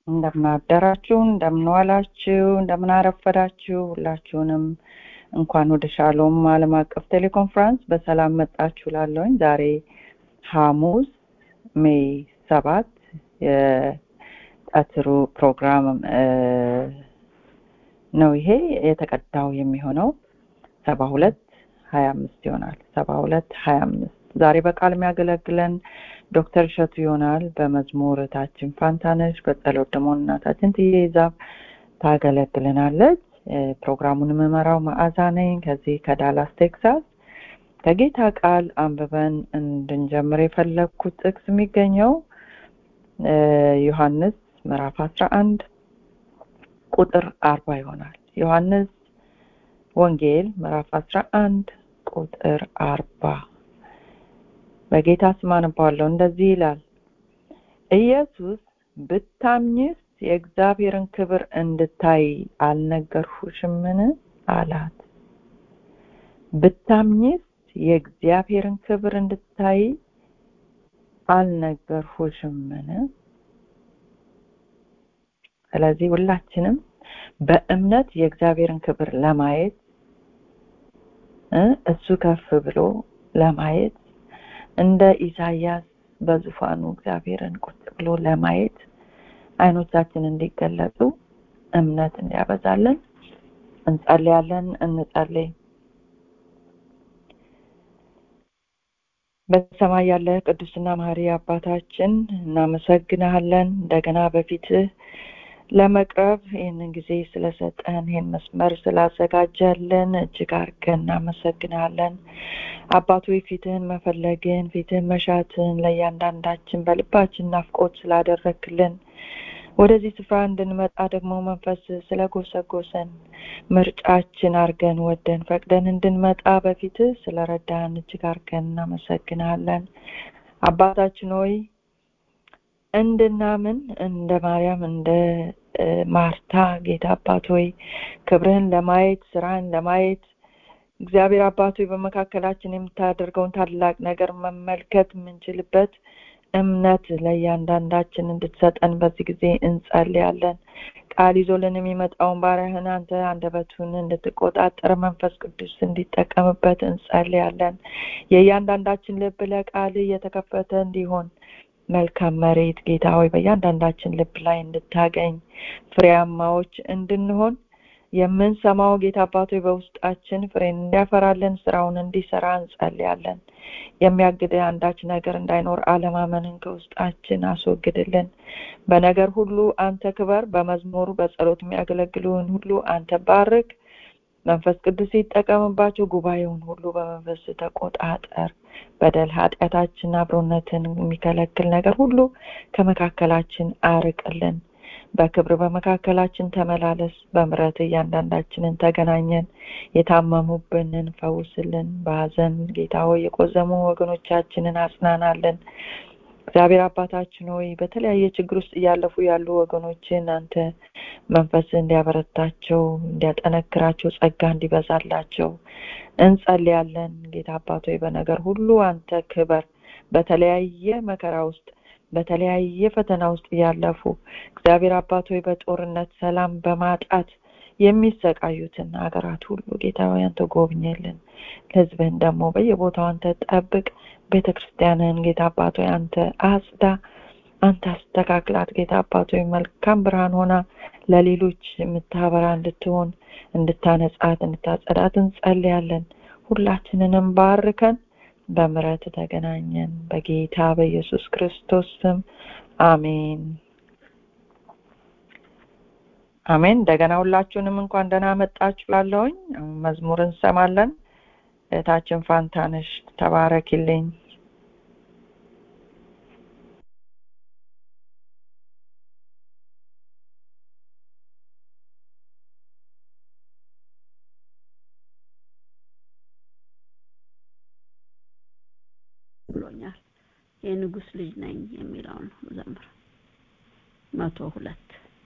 እንደምናደራችሁ እንደምንዋላችሁ እንደምናረፈዳችሁ ሁላችሁንም እንኳን ወደ ሻሎም ዓለም አቀፍ ቴሌኮንፈረንስ በሰላም መጣችሁ ላለውኝ ዛሬ ሐሙስ ሜይ ሰባት የቀትሩ ፕሮግራም ነው ይሄ የተቀዳው የሚሆነው ሰባ ሁለት ሀያ አምስት ይሆናል ሰባ ሁለት ሀያ አምስት ዛሬ በቃል የሚያገለግለን ዶክተር እሸቱ ይሆናል በመዝሙር እህታችን ፋንታነሽ በጸሎት ደግሞ እናታችን ትይዛብ ታገለግልናለች ፕሮግራሙን የምመራው መዓዛ ነኝ ከዚህ ከዳላስ ቴክሳስ ከጌታ ቃል አንብበን እንድንጀምር የፈለግኩት ጥቅስ የሚገኘው ዮሐንስ ምዕራፍ አስራ አንድ ቁጥር አርባ ይሆናል ዮሐንስ ወንጌል ምዕራፍ አስራ አንድ ቁጥር አርባ በጌታ ስም አነባዋለሁ እንደዚህ ይላል ኢየሱስ ብታምኝስ የእግዚአብሔርን ክብር እንድታይ አልነገርሁሽምን አላት ብታምኝስ የእግዚአብሔርን ክብር እንድታይ አልነገርሁሽምን ስለዚህ ሁላችንም በእምነት የእግዚአብሔርን ክብር ለማየት እሱ ከፍ ብሎ ለማየት እንደ ኢሳያስ በዙፋኑ እግዚአብሔርን ቁጭ ብሎ ለማየት አይኖቻችን እንዲገለጡ እምነት እንዲያበዛለን እንጸልያለን እንጸልይ በሰማይ ያለ ቅዱስና ማህሪ አባታችን እናመሰግናለን እንደገና በፊትህ ለመቅረብ ይህንን ጊዜ ስለሰጠን ይህን መስመር ስላዘጋጀልን እጅግ አርገን እናመሰግናለን አባቶ ፊትህን መፈለግን ፊትህን መሻትን ለእያንዳንዳችን በልባችን ናፍቆት ስላደረክልን ወደዚህ ስፍራ እንድንመጣ ደግሞ መንፈስ ስለጎሰጎሰን ምርጫችን አርገን ወደን ፈቅደን እንድንመጣ በፊትህ ስለረዳን እጅግ አርገን እናመሰግናለን አባታችን ሆይ እንድናምን እንደ ማርያም እንደ ማርታ ጌታ አባት ሆይ ክብርህን ለማየት ስራህን ለማየት እግዚአብሔር አባት ሆይ በመካከላችን የምታደርገውን ታላቅ ነገር መመልከት የምንችልበት እምነት ለእያንዳንዳችን እንድትሰጠን በዚህ ጊዜ እንጸልያለን ቃል ይዞልን የሚመጣውን ባሪያህን አንተ አንደበቱን እንድትቆጣጠር መንፈስ ቅዱስ እንዲጠቀምበት እንጸልያለን የእያንዳንዳችን ልብ ለቃል እየተከፈተ እንዲሆን መልካም መሬት ጌታ ሆይ በእያንዳንዳችን ልብ ላይ እንድታገኝ ፍሬያማዎች እንድንሆን የምንሰማው ጌታ አባቶ በውስጣችን ፍሬን እንዲያፈራለን ስራውን እንዲሰራ እንጸልያለን የሚያግድ አንዳች ነገር እንዳይኖር አለማመንን ከውስጣችን አስወግድልን በነገር ሁሉ አንተ ክበር በመዝሙሩ በጸሎት የሚያገለግሉን ሁሉ አንተ ባርክ መንፈስ ቅዱስ ይጠቀምባቸው ጉባኤውን ሁሉ በመንፈስ ተቆጣጠር በደል ኃጢአታችን አብሮነትን የሚከለክል ነገር ሁሉ ከመካከላችን አርቅልን በክብር በመካከላችን ተመላለስ በምረት እያንዳንዳችንን ተገናኘን የታመሙብንን ፈውስልን በሀዘን ጌታ ሆይ የቆዘሙ ወገኖቻችንን አጽናናለን እግዚአብሔር አባታችን ሆይ በተለያየ ችግር ውስጥ እያለፉ ያሉ ወገኖችን አንተ መንፈስ እንዲያበረታቸው እንዲያጠነክራቸው ጸጋ እንዲበዛላቸው እንጸልያለን ጌታ አባት ሆይ በነገር ሁሉ አንተ ክበር በተለያየ መከራ ውስጥ በተለያየ ፈተና ውስጥ እያለፉ እግዚአብሔር አባት ሆይ በጦርነት ሰላም በማጣት የሚሰቃዩትን ሀገራት ሁሉ ጌታ ሆይ አንተ ጎብኝልን ህዝብህን ደግሞ በየቦታው አንተ ጠብቅ ቤተ ክርስቲያንን ጌታ አባት ሆይ አንተ አጽዳ አንተ አስተካክላት ጌታ አባት ሆይ መልካም ብርሃን ሆና ለሌሎች የምታበራ እንድትሆን እንድታነጻት እንድታጸዳት እንጸልያለን ሁላችንንም ባርከን በምረት ተገናኘን በጌታ በኢየሱስ ክርስቶስ ስም አሜን አሜን እንደገና ሁላችሁንም እንኳን ደህና መጣችሁ ላለውኝ መዝሙር እንሰማለን እህታችን ፋንታነሽ ተባረኪልኝ ብሎኛል የንጉስ ልጅ ነኝ የሚለውን ዘምር መቶ ሁለት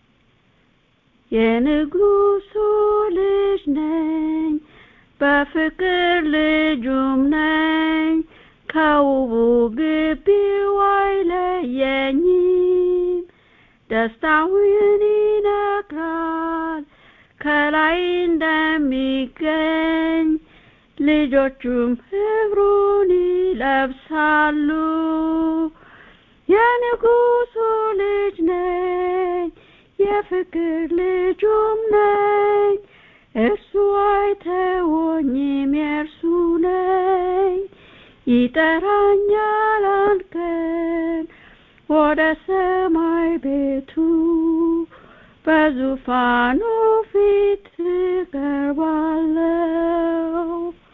የንጉሱ ልጅ ነኝ በፍቅር ልጁም ነኝ ከውቡ ግቢው አይለየኝም ደስታውን ይነግራል ከላይ እንደሚገኝ ልጆቹም ክብሩን ይለብሳሉ የንጉሱ ልጅ ነኝ የፍቅር ልጁም ነኝ እርሱ አይተወኝም የእርሱ ነኝ ይጠራኛል አንቀን ወደ ሰማይ ቤቱ በዙፋኑ ፊት ቀርባለው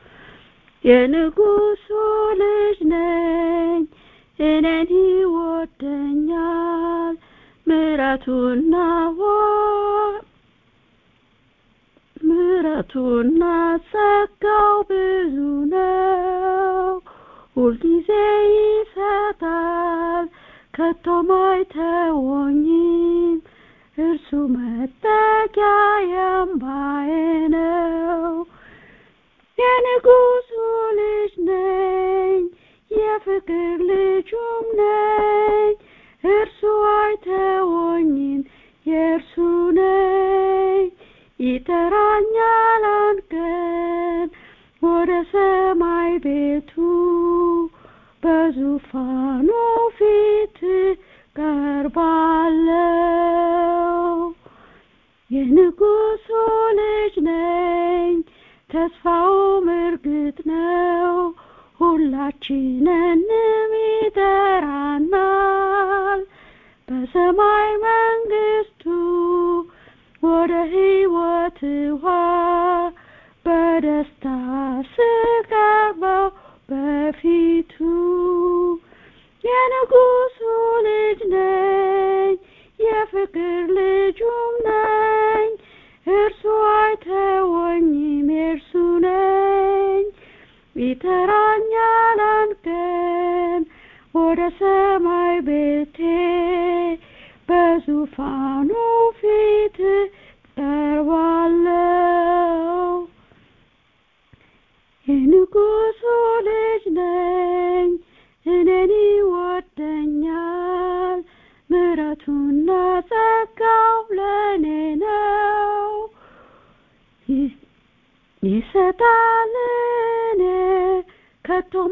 የንጉሱ ልጅ ነኝ እኔን ይወደኛል ምረቱና ምረቱና ጸጋው ብዙ ነው ሁልጊዜ ይሰጣል ከቶም አይተወኝም እርሱ መጠጊያ አምባዬ ነው የንጉሱ ልጅ ነኝ የፍቅር ልጁም ነኝ እርሱ አይተወኝም የእርሱ ነኝ ይጠራኛል አንቀን ወደ ሰማይ ቤቱ በዙፋኑ ፊት ቀርባለው የንጉሱ ልጅ ነኝ ተስፋውም እርግጥ ነው ሁላችንንም ይጠራናል በሰማይ መንግስቱ ወደ ህይወት ውሃ በደስታ ስቀርበው በፊቱ የንጉሱ ልጅ ነኝ የፍቅር ልጁም ነኝ እርሱ አይተወኝም የእርሱ ነኝ ይጠራኛል አንቀን ወደ ሰማይ ቤቴ በዙፋኑ ፊት ቀርባለው የንጉሱ ልጅ ነኝ እኔን ይወደኛል ምረቱና ጸጋው ለእኔ ነው ይሰጣል እኔ ከቶም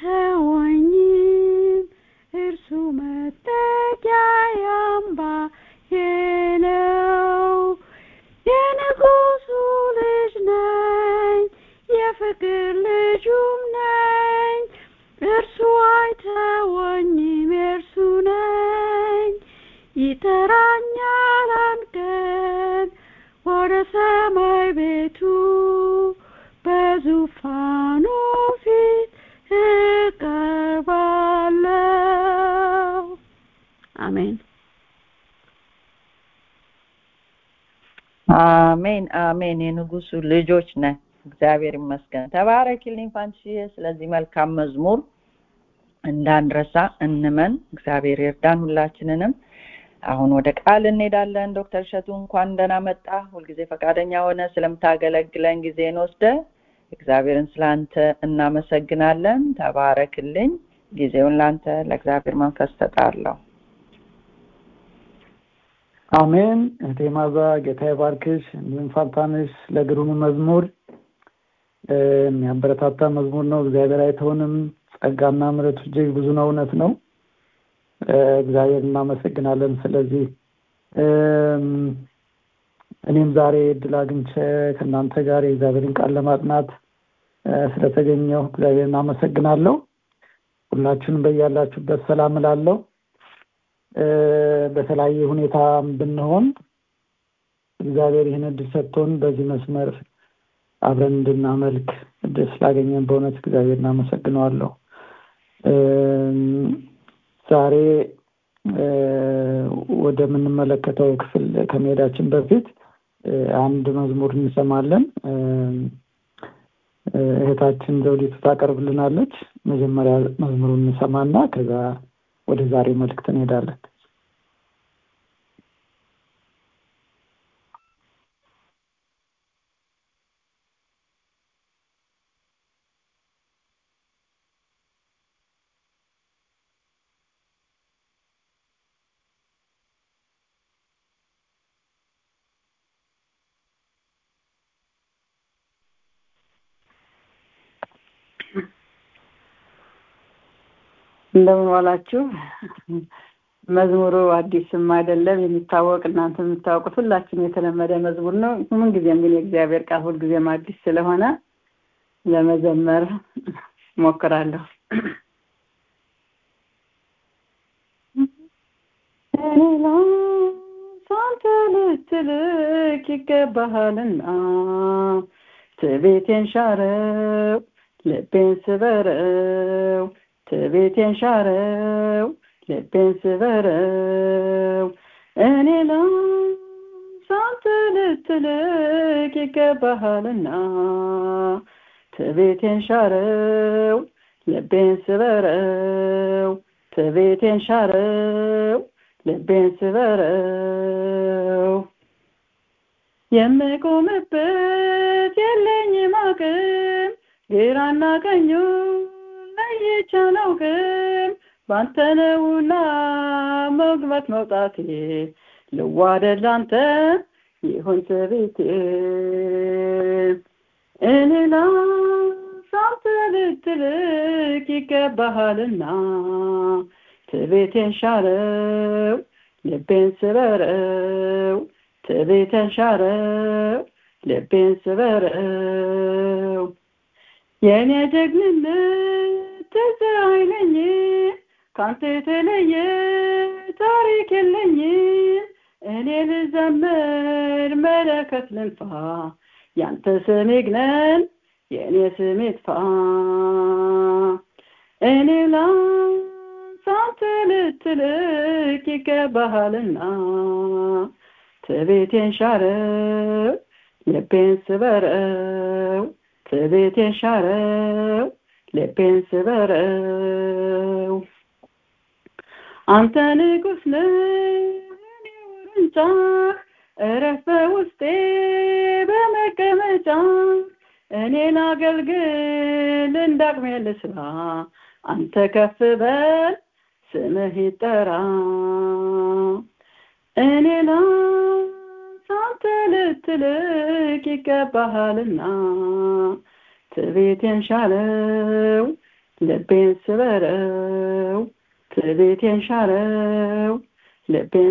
አይተወኝም እርሱ መጠጊያ አምባዬ ነው የንጉሱ ልጅ ነኝ የፍቅር ልጁም ነኝ እርሱ አይተወኝም የእርሱ ነኝ ይጠራኛል አንቀን ወደ ሰማይ ቤቱ በዙፋኑ ፊት እቀርባለው አሜን አሜን አሜን የንጉሱ ልጆች ነን እግዚአብሔር ይመስገን ተባረኪልኝ ፋንትሽዬ ስለዚህ መልካም መዝሙር እንዳንረሳ እንመን እግዚአብሔር ይርዳን ሁላችንንም አሁን ወደ ቃል እንሄዳለን ዶክተር እሸቱ እንኳን ደህና መጣ ሁልጊዜ ፈቃደኛ ሆነ ስለምታገለግለን ጊዜን ወስደ እግዚአብሔርን ስላንተ እናመሰግናለን ተባረክልኝ ጊዜውን ላንተ ለእግዚአብሔር መንፈስ ተጣለሁ አሜን እህቴ ማዛ ጌታ ይባርክሽ እንዲሁም ፋንታንሽ ለግሩም መዝሙር የሚያበረታታ መዝሙር ነው እግዚአብሔር አይተውንም ጸጋና ምረቱ እጅግ ብዙ ነው እውነት ነው እግዚአብሔር እናመሰግናለን ስለዚህ እኔም ዛሬ እድል አግኝቼ ከእናንተ ጋር የእግዚአብሔርን ቃል ለማጥናት ስለተገኘው እግዚአብሔር እናመሰግናለሁ ሁላችሁንም በያላችሁበት ሰላም እላለሁ በተለያየ ሁኔታ ብንሆን እግዚአብሔር ይህን እድል ሰጥቶን በዚህ መስመር አብረን እንድናመልክ እድል ስላገኘን በእውነት እግዚአብሔር እናመሰግነዋለሁ ዛሬ ወደምንመለከተው ክፍል ከመሄዳችን በፊት አንድ መዝሙር እንሰማለን እህታችን ዘውዲቱ ታቀርብልናለች መጀመሪያ መዝሙሩን እንሰማና ከዛ ወደ ዛሬ መልእክት እንሄዳለን እንደምን ዋላችሁ። መዝሙሩ አዲስም አይደለም የሚታወቅ እናንተ የምታውቁት ሁላችንም የተለመደ መዝሙር ነው። ምንጊዜም ግን የእግዚአብሔር ቃል ሁልጊዜም አዲስ ስለሆነ ለመዘመር ሞክራለሁ። እኔ ላንተ ልትልክ ይገባሃልና ትቤቴን ሻረው ልቤን ስበረው ትቤቴን ሻረው ልቤን ስበረው እኔ ላንተ ልትልክ ይገባሃልና ትቤቴን ሻረው ልቤን ስበረው ትቤቴን ሻረው ልቤን ስበረው የምቆምበት የለኝም አቅም ግራና ቀኙ ለይቼ አላውቅም ባንተ ነውና መግባት መውጣቴ ልዋደድ ላንተ ይሁን ትቤቴ እኔ ላንተ ልትልክ ይገባሃልና ትቤቴን ሻረው ልቤን ስበረው ትቤቴን ሻረው ልቤን ስበረው የእኔ ጀግንነት ትዝ አይለኝ ካንተ የተለየ ታሪክ የለኝ እኔ ልዘምር መለከት ልንፋ ያንተ ስም ይግነን የእኔ ስም ይጥፋ እኔ ላንተ ልትልክ ይገባሃልና ትቤቴን ሻረው ልቤን ስበረው ትቤቴን ሻረው ልቤን ስበረው አንተ ንጉስ ነህ እኔ ውርንጫህ እረፍ በውስጤ በመቀመጫ እኔን አገልግል እንዳቅሜ ልስራ አንተ ከፍ በል ስምህ ይጠራ እኔ ላንተ ልትልክ ይገባሃልና ትቤቴን ሻለው ልቤን ስበረው ትቤቴን ሻለው ልቤን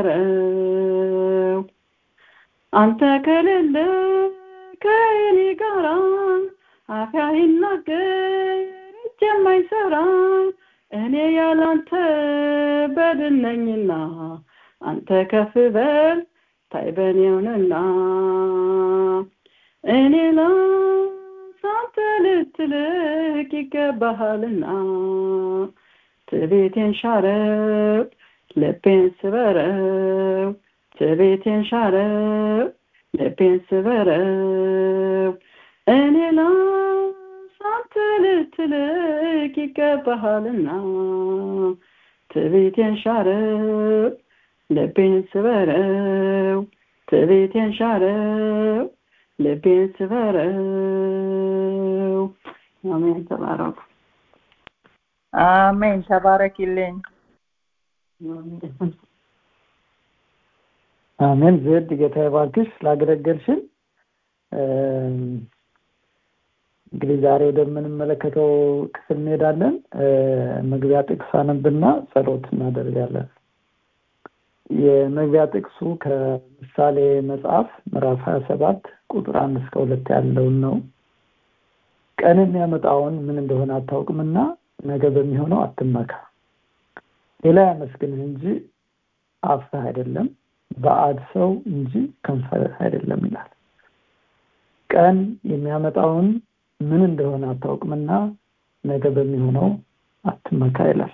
ስበረው አንተ ከሌለ ከእኔ ጋራ አፍ አይናገር እጅ የማይሰራ እኔ ያላንተ በድን ነኝና አንተ ከፍ በል ታይበኔውንና እኔ ላንተ ልትልክ ይገባሃልና ትቤቴን ሻረው ልቤን ስበረው ትቤቴን ሻረው ልቤን ስበረው እኔ ላንተ ልትልክ ይገባሃልና ትቤቴን ሻረው ልቤን ስበረው ትቤቴን ሻረው ልቤን ስበረው አሜን ተባረኩ አሜን ተባረኪልኝ አሜን ዘድ ጌታ ይባርክሽ ስላገለገልሽን እንግዲህ ዛሬ ወደምንመለከተው ክፍል እንሄዳለን መግቢያ ጥቅስ አነብና ጸሎት እናደርጋለን የመግቢያ ጥቅሱ ከምሳሌ መጽሐፍ ምዕራፍ ሀያ ሰባት ቁጥር አንድ እስከ ሁለት ያለውን ነው ቀን የሚያመጣውን ምን እንደሆነ አታውቅምና ነገ በሚሆነው አትመካ ሌላ ያመስግንህ እንጂ አፍህ አይደለም በአድ ሰው እንጂ ከንፈርህ አይደለም ይላል ቀን የሚያመጣውን ምን እንደሆነ አታውቅምና ነገ በሚሆነው አትመካ ይላል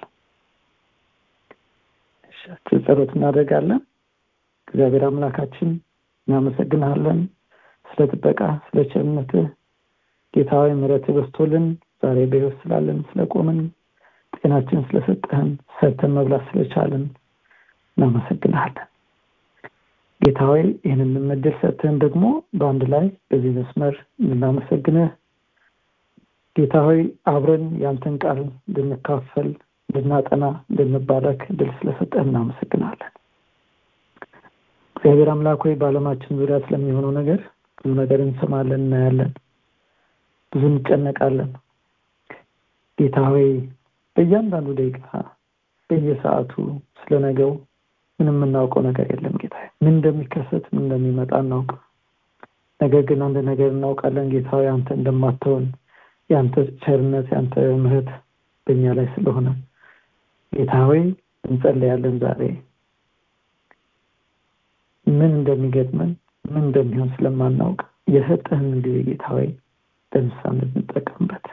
ጸሎት እናደርጋለን እግዚአብሔር አምላካችን እናመሰግናለን ስለ ጥበቃ ስለ ቸርነትህ ጌታዊ ምረት በስቶልን ዛሬ በህይወት ስላለን ስለቆምን ጤናችን ስለሰጠህን ሰርተን መብላት ስለቻለን እናመሰግናለን ጌታዊ ይህንን ምድል ሰጥተን ደግሞ በአንድ ላይ በዚህ መስመር እንድናመሰግንህ ጌታ ሆይ አብረን ያንተን ቃል እንድንካፈል እንድናጠና እንድንባረክ ድል ስለሰጠህ እናመሰግናለን እግዚአብሔር አምላክ ሆይ በአለማችን ዙሪያ ስለሚሆነው ነገር ብዙ ነገር እንሰማለን እናያለን ብዙ እንጨነቃለን ጌታ ሆይ በእያንዳንዱ ደቂቃ በየሰዓቱ ስለ ነገው ምንም የምናውቀው ነገር የለም ጌታ ምን እንደሚከሰት ምን እንደሚመጣ እናውቅም ነገር ግን አንድ ነገር እናውቃለን ጌታ አንተ እንደማትሆን የአንተ ቸርነት የአንተ ምህረት በእኛ ላይ ስለሆነ ጌታ ሆይ እንጸለያለን ዛሬ ምን እንደሚገጥመን ምን እንደሚሆን ስለማናውቅ የሰጠህን ጊዜ ጌታ ሆይ ለምሳሌ እንጠቀምበት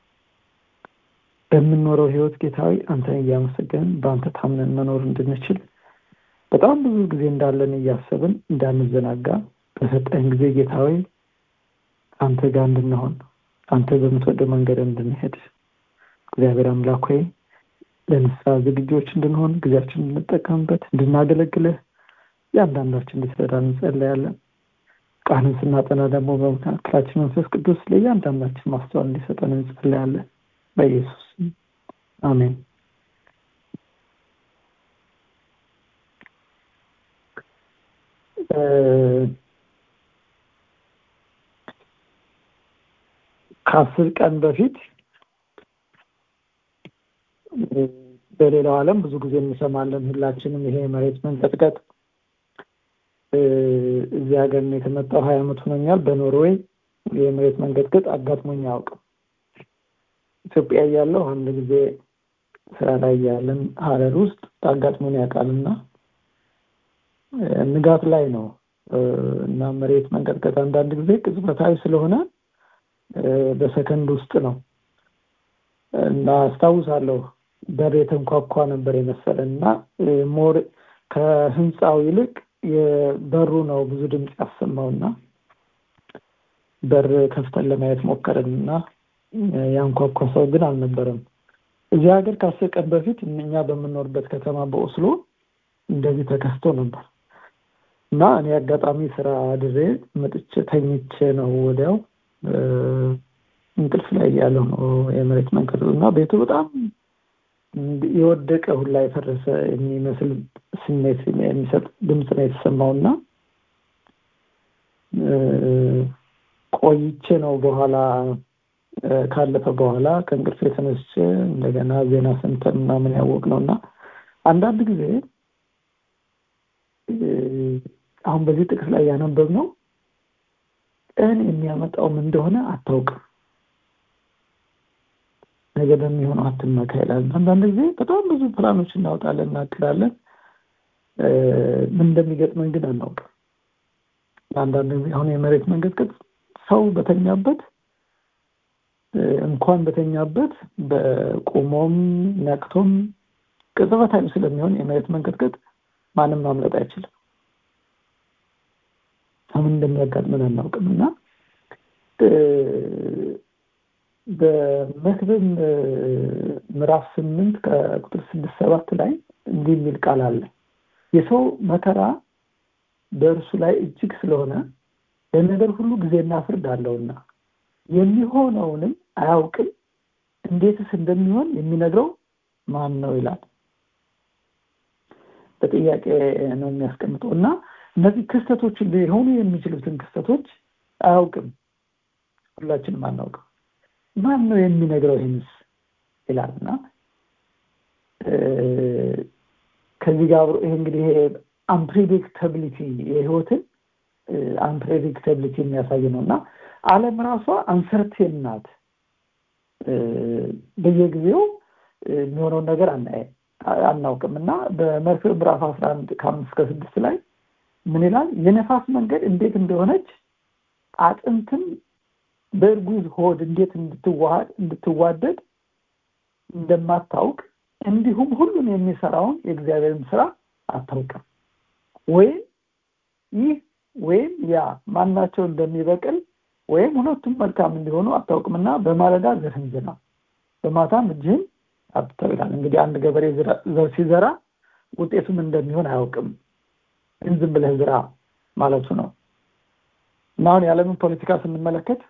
በምንኖረው ህይወት ጌታዊ አንተን እያመሰገንን በአንተ ታምነን መኖር እንድንችል በጣም ብዙ ጊዜ እንዳለን እያሰብን እንዳንዘናጋ በሰጠህን ጊዜ ጌታዊ አንተ ጋር እንድንሆን አንተ በምትወደው መንገድ እንድንሄድ እግዚአብሔር አምላክ ሆይ ለንስሐ ዝግጆች እንድንሆን ጊዜያችን እንድንጠቀምበት እንድናገለግልህ እያንዳንዳችን እንድትረዳ እንጸለያለን ቃልን ስናጠና ደግሞ በመካከላችን መንፈስ ቅዱስ ለእያንዳንዳችን ማስተዋል እንዲሰጠን እንጸለያለን በኢየሱስ አሜን ከአስር ቀን በፊት በሌላው ዓለም ብዙ ጊዜ እንሰማለን ሁላችንም ይሄ መሬት መንቀጥቀጥ እዚህ ሀገር የተመጣው ሀያ አመት ሆኖኛል በኖርዌይ የመሬት መንቀጥቀጥ አጋጥሞኝ አያውቅም ኢትዮጵያ እያለሁ አንድ ጊዜ ስራ ላይ ያለን ሀረር ውስጥ አጋጥሞን ያውቃልና ንጋት ላይ ነው እና መሬት መንቀጥቀጥ አንዳንድ ጊዜ ቅጽበታዊ ስለሆነ በሰከንድ ውስጥ ነው እና አስታውሳለሁ በር የተንኳኳ ነበር የመሰለን እና ሞር ከህንፃው ይልቅ የበሩ ነው ብዙ ድምፅ ያሰማውና በር ከፍተን ለማየት ሞከርን እና ያንኳኳ ሰው ግን አልነበረም እዚህ ሀገር ከአስር ቀን በፊት እኛ በምንኖርበት ከተማ በኦስሎ እንደዚህ ተከስቶ ነበር እና እኔ አጋጣሚ ስራ አድሬ መጥቼ ተኝቼ ነው ወዲያው እንቅልፍ ላይ ያለው ነው የመሬት መንቀጥቀጥ እና ቤቱ በጣም የወደቀ ሁላ የፈረሰ የሚመስል ስሜት የሚሰጥ ድምፅ ነው የተሰማው እና ቆይቼ ነው በኋላ ካለፈ በኋላ ከእንቅልፍ የተነስቼ እንደገና ዜና ሰምተን ምናምን ያወቅ ነው እና አንዳንድ ጊዜ አሁን በዚህ ጥቅስ ላይ ያነበብ ነው ቀን የሚያመጣውም እንደሆነ አታውቅም ነገ በሚሆነው አትመካ ይላል አንዳንድ ጊዜ በጣም ብዙ ፕላኖች እናወጣለን እናቅዳለን ምን እንደሚገጥመን ግን አናውቅም አንዳንድ ጊዜ አሁን የመሬት መንቀጥቀጥ ሰው በተኛበት እንኳን በተኛበት በቁሞም ነቅቶም ቅጽበታዊ ስለሚሆን የመሬት መንቀጥቀጥ ማንም ማምለጥ አይችልም ምን እንደሚያጋጥመን አናውቅም እና በመክብብ ምዕራፍ ስምንት ከቁጥር ስድስት ሰባት ላይ እንዲህ የሚል ቃል አለ የሰው መከራ በእርሱ ላይ እጅግ ስለሆነ ለነገር ሁሉ ጊዜና ፍርድ አለውና የሚሆነውንም አያውቅም እንዴትስ እንደሚሆን የሚነግረው ማን ነው ይላል በጥያቄ ነው የሚያስቀምጠው እና እነዚህ ክስተቶች ሊሆኑ የሚችሉትን ክስተቶች አያውቅም ሁላችንም አናውቅም ማን ነው የሚነግረው ይህንስ ይላል እና ከዚህ ጋር አብሮ ይሄ እንግዲህ ይሄ አንፕሬዲክተብሊቲ የህይወትን አንፕሬዲክተብሊቲ የሚያሳይ ነው እና አለም ራሷ አንሰርቴን ናት በየጊዜው የሚሆነውን ነገር አናውቅም እና በመርፌ ምዕራፍ አስራ አንድ ከአምስት ከስድስት ላይ ምን ይላል የነፋስ መንገድ እንዴት እንደሆነች አጥንትም በእርጉዝ ሆድ እንዴት እንድትዋሃድ እንድትዋደድ እንደማታውቅ እንዲሁም ሁሉን የሚሰራውን የእግዚአብሔርን ስራ አታውቅም ወይም ይህ ወይም ያ ማናቸው እንደሚበቅል ወይም ሁለቱም መልካም እንዲሆኑ አታውቅምና በማለዳ ዘርህን ዝራ በማታም እጅህን አብተው ይላል እንግዲህ አንድ ገበሬ ዘር ሲዘራ ውጤቱም እንደሚሆን አያውቅም ግን ዝም ብለህ ዝራ ማለቱ ነው እና አሁን የዓለምን ፖለቲካ ስንመለከት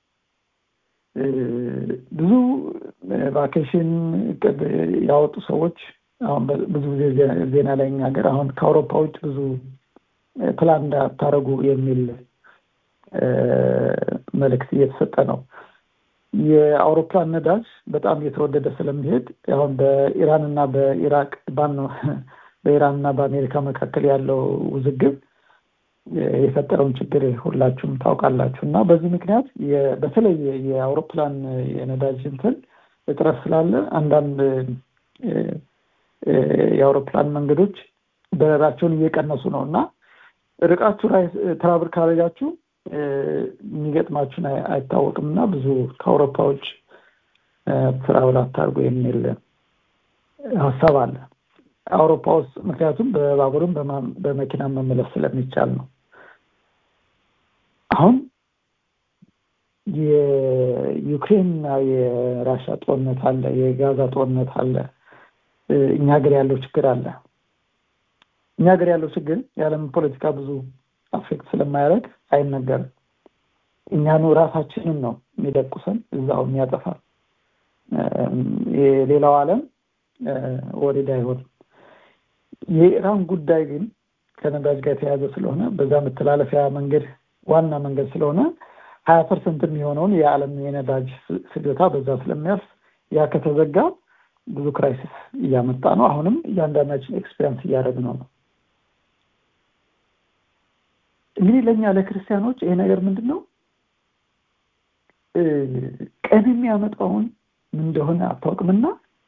ብዙ ቫኬሽን እቅድ ያወጡ ሰዎች አሁን ብዙ ጊዜ ዜና ላይ እኛ ሀገር አሁን ከአውሮፓ ውጭ ብዙ ፕላን እንዳታረጉ የሚል መልእክት እየተሰጠ ነው የአውሮፕላን ነዳጅ በጣም እየተወደደ ስለሚሄድ አሁን በኢራን እና በኢራቅ ባን ነው በኢራን እና በአሜሪካ መካከል ያለው ውዝግብ የፈጠረውን ችግር ሁላችሁም ታውቃላችሁ እና በዚህ ምክንያት በተለይ የአውሮፕላን የነዳጅ እንትን እጥረት ስላለ አንዳንድ የአውሮፕላን መንገዶች በረራቸውን እየቀነሱ ነው እና ርቃችሁ ላይ ትራቭል ካደረጋችሁ የሚገጥማችሁን አይታወቅም እና ብዙ ከአውሮፓዎች ትራቭል አታርጉ የሚል ሀሳብ አለ አውሮፓ ውስጥ ምክንያቱም በባቡርም በመኪና መመለስ ስለሚቻል ነው አሁን የዩክሬንና የራሻ ጦርነት አለ የጋዛ ጦርነት አለ እኛ ሀገር ያለው ችግር አለ እኛ ሀገር ያለው ችግር የዓለም ፖለቲካ ብዙ አፌክት ስለማያደርግ አይነገርም እኛኑ ራሳችንን ነው የሚደቁሰን እዛው የሚያጠፋ የሌላው ዓለም ወሬድ አይሆንም የኢራን ጉዳይ ግን ከነዳጅ ጋር የተያዘ ስለሆነ በዛ መተላለፊያ መንገድ ዋና መንገድ ስለሆነ ሀያ ፐርሰንት የሚሆነውን የዓለም የነዳጅ ፍጆታ በዛ ስለሚያልፍ ያ ከተዘጋ ብዙ ክራይሲስ እያመጣ ነው አሁንም እያንዳንዳችን ኤክስፔሪንስ እያደረግነው ነው እንግዲህ ለእኛ ለክርስቲያኖች ይሄ ነገር ምንድን ነው ቀን የሚያመጣውን ምን እንደሆነ አታውቅምና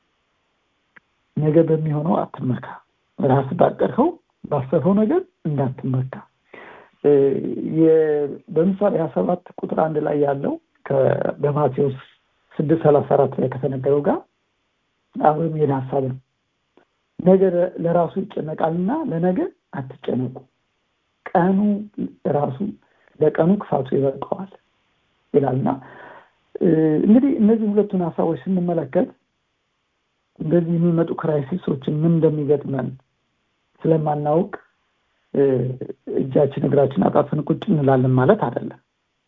ነገ በሚሆነው አትመካ ራስ ባቀድኸው ባሰበው ነገር እንዳትመካ በምሳሌ ሀያ ሰባት ቁጥር አንድ ላይ ያለው በማቴዎስ ስድስት ሰላሳ አራት ላይ ከተነገረው ጋር አብሮ የሚሄድ ሀሳብ ነው ነገ ለራሱ ይጨነቃልና ለነገ አትጨነቁ ቀኑ ራሱ ለቀኑ ክፋቱ ይበቃዋል ይላልና እንግዲህ እነዚህ ሁለቱን ሀሳቦች ስንመለከት እንደዚህ የሚመጡ ክራይሲሶችን ምን እንደሚገጥመን ስለማናውቅ እጃችን እግራችን አጣጥፈን ቁጭ እንላለን ማለት አይደለም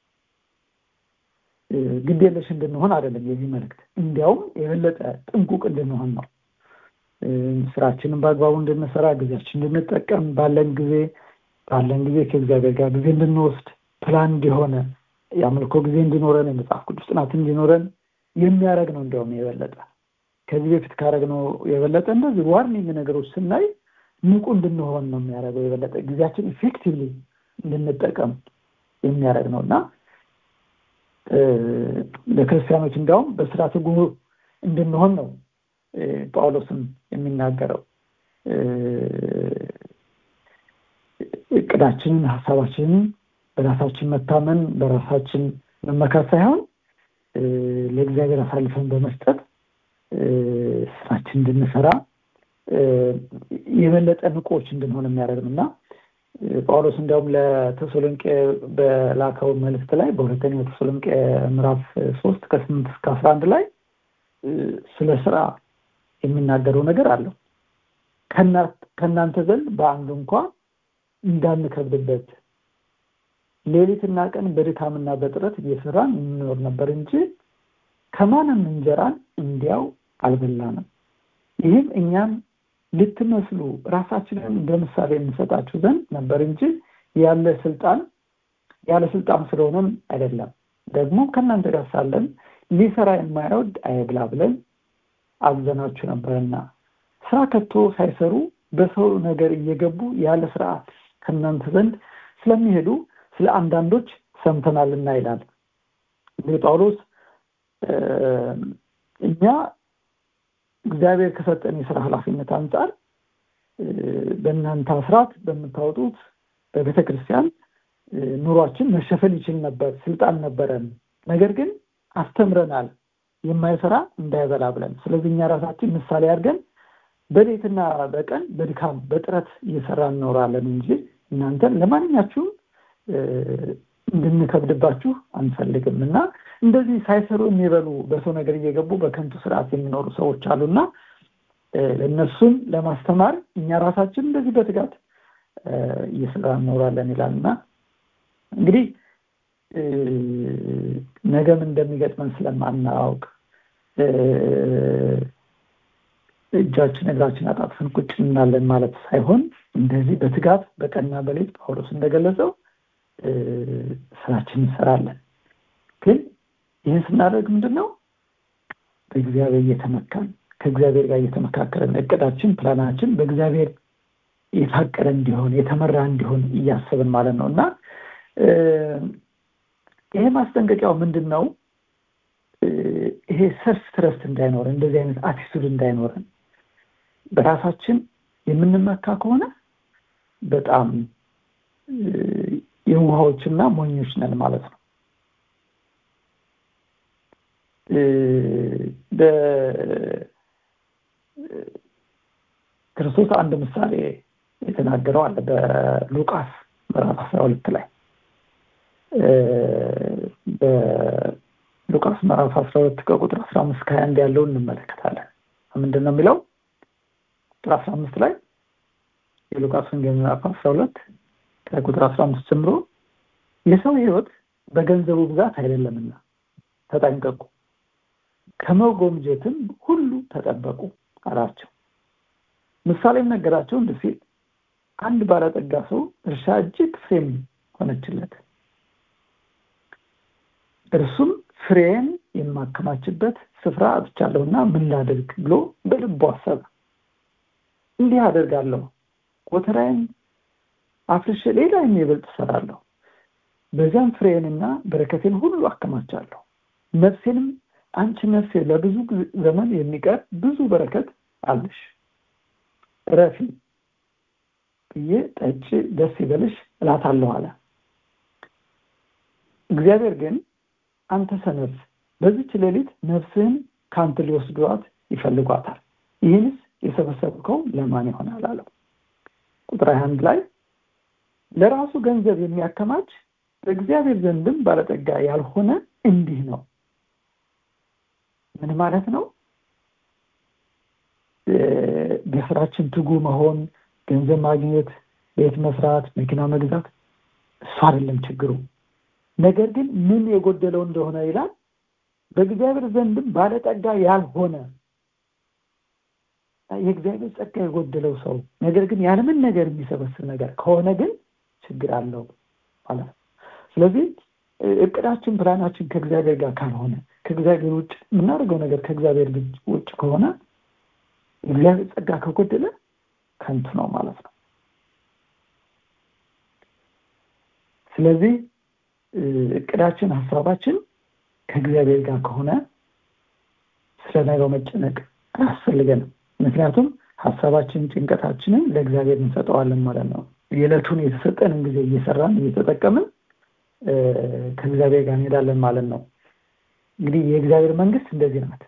ግድ የለሽ እንድንሆን አይደለም የዚህ መልእክት እንዲያውም የበለጠ ጥንቁቅ እንድንሆን ነው ስራችንን በአግባቡ እንድንሰራ ጊዜያችን እንድንጠቀም ባለን ጊዜ ባለን ጊዜ ከእግዚአብሔር ጋር ጊዜ እንድንወስድ ፕላን እንዲሆነ የአምልኮ ጊዜ እንዲኖረን የመጽሐፍ ቅዱስ ጥናት እንዲኖረን የሚያደረግ ነው እንዲያውም የበለጠ ከዚህ በፊት ካደረግነው የበለጠ እንደዚህ ዋርኒንግ ነገሮች ስናይ ንቁ እንድንሆን ነው የሚያደርገው የበለጠ ጊዜያችን ኢፌክቲቭሊ እንድንጠቀም የሚያደርግ ነው እና ለክርስቲያኖች እንዲያውም በስራ ትጉ እንድንሆን ነው ጳውሎስም የሚናገረው እቅዳችንን ሀሳባችንን በራሳችን መታመን በራሳችን መመካት ሳይሆን ለእግዚአብሔር አሳልፈን በመስጠት ስራችን እንድንሰራ የበለጠ ንቆች እንድንሆን የሚያደርግ እና ጳውሎስ እንዲያውም ለተሰሎንቄ በላከው መልእክት ላይ በሁለተኛው ተሰሎንቄ ምዕራፍ ሶስት ከስምንት እስከ አስራ አንድ ላይ ስለ ስራ የሚናገረው ነገር አለው ከእናንተ ዘንድ በአንዱ እንኳ እንዳንከብድበት ሌሊትና ቀን በድካምና በጥረት እየሰራን እንኖር ነበር እንጂ ከማንም እንጀራን እንዲያው አልበላንም ይህም እኛም ልትመስሉ ራሳችንን እንደ ምሳሌ እንሰጣችሁ ዘንድ ነበር እንጂ ያለ ስልጣን ያለ ስልጣን ስለሆነም አይደለም ደግሞ ከእናንተ ጋር ሳለን ሊሰራ የማይወድ አይብላ ብለን አዘናችሁ ነበርና ስራ ከቶ ሳይሰሩ በሰው ነገር እየገቡ ያለ ስርዓት ከእናንተ ዘንድ ስለሚሄዱ ስለ አንዳንዶች ሰምተናልና ይላል እንግዲህ ጳውሎስ እኛ እግዚአብሔር ከሰጠን የስራ ኃላፊነት አንጻር በእናንተ አስራት በምታወጡት በቤተ ክርስቲያን ኑሯችን መሸፈን ይችል ነበር ስልጣን ነበረን ነገር ግን አስተምረናል የማይሰራ እንዳይበላ ብለን ስለዚህ እኛ ራሳችን ምሳሌ አድርገን በሌትና በቀን በድካም በጥረት እየሰራ እንኖራለን እንጂ እናንተን ለማንኛችሁም እንድንከብድባችሁ አንፈልግም እና እንደዚህ ሳይሰሩ የሚበሉ በሰው ነገር እየገቡ በከንቱ ስርዓት የሚኖሩ ሰዎች አሉና እነሱን ለማስተማር እኛ ራሳችን እንደዚህ በትጋት እየሰራ እንኖራለን ይላል እና እንግዲህ ነገም እንደሚገጥመን ስለማናውቅ እጃችን እግራችን አጣጥፈን ቁጭ እናለን ማለት ሳይሆን እንደዚህ በትጋት በቀንና በሌት ጳውሎስ እንደገለጸው ስራችን እንሰራለን ግን ይህን ስናደርግ ምንድን ነው በእግዚአብሔር እየተመካን ከእግዚአብሔር ጋር እየተመካከረን እቅዳችን ፕላናችን በእግዚአብሔር የታቀደ እንዲሆን የተመራ እንዲሆን እያሰብን ማለት ነው እና ይሄ ማስጠንቀቂያው ምንድን ነው ይሄ ሰልፍ ትረስት እንዳይኖረን እንደዚህ አይነት አቲቱድ እንዳይኖረን በራሳችን የምንመካ ከሆነ በጣም የውሃዎችና ሞኞች ነን ማለት ነው ክርስቶስ አንድ ምሳሌ የተናገረው አለ በሉቃስ ምዕራፍ አስራ ሁለት ላይ በሉቃስ ምዕራፍ አስራ ሁለት ከቁጥር አስራ አምስት ከሀያ አንድ ያለውን እንመለከታለን ምንድን ነው የሚለው ቁጥር አስራ አምስት ላይ የሉቃስ ወንጌል ምዕራፍ አስራ ሁለት ከቁጥር አስራ አምስት ጀምሮ የሰው ህይወት በገንዘቡ ብዛት አይደለምና ተጠንቀቁ ከመጎምጀትም ሁሉ ተጠበቁ አላቸው ምሳሌም ነገራቸው እንዲህ ሲል አንድ ባለጠጋ ሰው እርሻ እጅግ ፍሬም ሆነችለት እርሱም ፍሬን የማከማችበት ስፍራ አጥቻለሁና ምን ላድርግ ብሎ በልቡ አሰበ እንዲህ አደርጋለሁ ጎተራዬን አፍርሼ ሌላ የሚበልጥ እሰራለሁ በዚያም ፍሬንና በረከቴን ሁሉ አከማቻለሁ ነፍሴንም አንቺ ነፍሴ ለብዙ ዘመን የሚቀር ብዙ በረከት አለሽ ረፊ ብዬ ጠጭ ደስ ይበልሽ እላታለሁ አለ እግዚአብሔር ግን አንተ ሰነፍ በዚች ሌሊት ነፍስህን ከአንተ ሊወስዷት ይፈልጓታል ይህንስ የሰበሰብከው ለማን ይሆናል አለው ቁጥር አንድ ላይ ለራሱ ገንዘብ የሚያከማች በእግዚአብሔር ዘንድም ባለጠጋ ያልሆነ እንዲህ ነው ምን ማለት ነው በስራችን ትጉ መሆን ገንዘብ ማግኘት ቤት መስራት መኪና መግዛት እሱ አይደለም ችግሩ ነገር ግን ምን የጎደለው እንደሆነ ይላል በእግዚአብሔር ዘንድም ባለጠጋ ያልሆነ የእግዚአብሔር ጸጋ የጎደለው ሰው ነገር ግን ያለምን ነገር የሚሰበስብ ነገር ከሆነ ግን ችግር አለው ማለት ነው ስለዚህ እቅዳችን ፕላናችን ከእግዚአብሔር ጋር ካልሆነ ከእግዚአብሔር ውጭ የምናደርገው ነገር ከእግዚአብሔር ውጭ ከሆነ እግዚአብሔር ጸጋ ከጎደለ ከንቱ ነው ማለት ነው ስለዚህ እቅዳችን ሀሳባችን ከእግዚአብሔር ጋር ከሆነ ስለ ነገው መጨነቅ አያስፈልገንም ምክንያቱም ሀሳባችን ጭንቀታችንን ለእግዚአብሔር እንሰጠዋለን ማለት ነው የዕለቱን የተሰጠንን ጊዜ እየሰራን እየተጠቀምን ከእግዚአብሔር ጋር እንሄዳለን ማለት ነው እንግዲህ የእግዚአብሔር መንግስት እንደዚህ ናት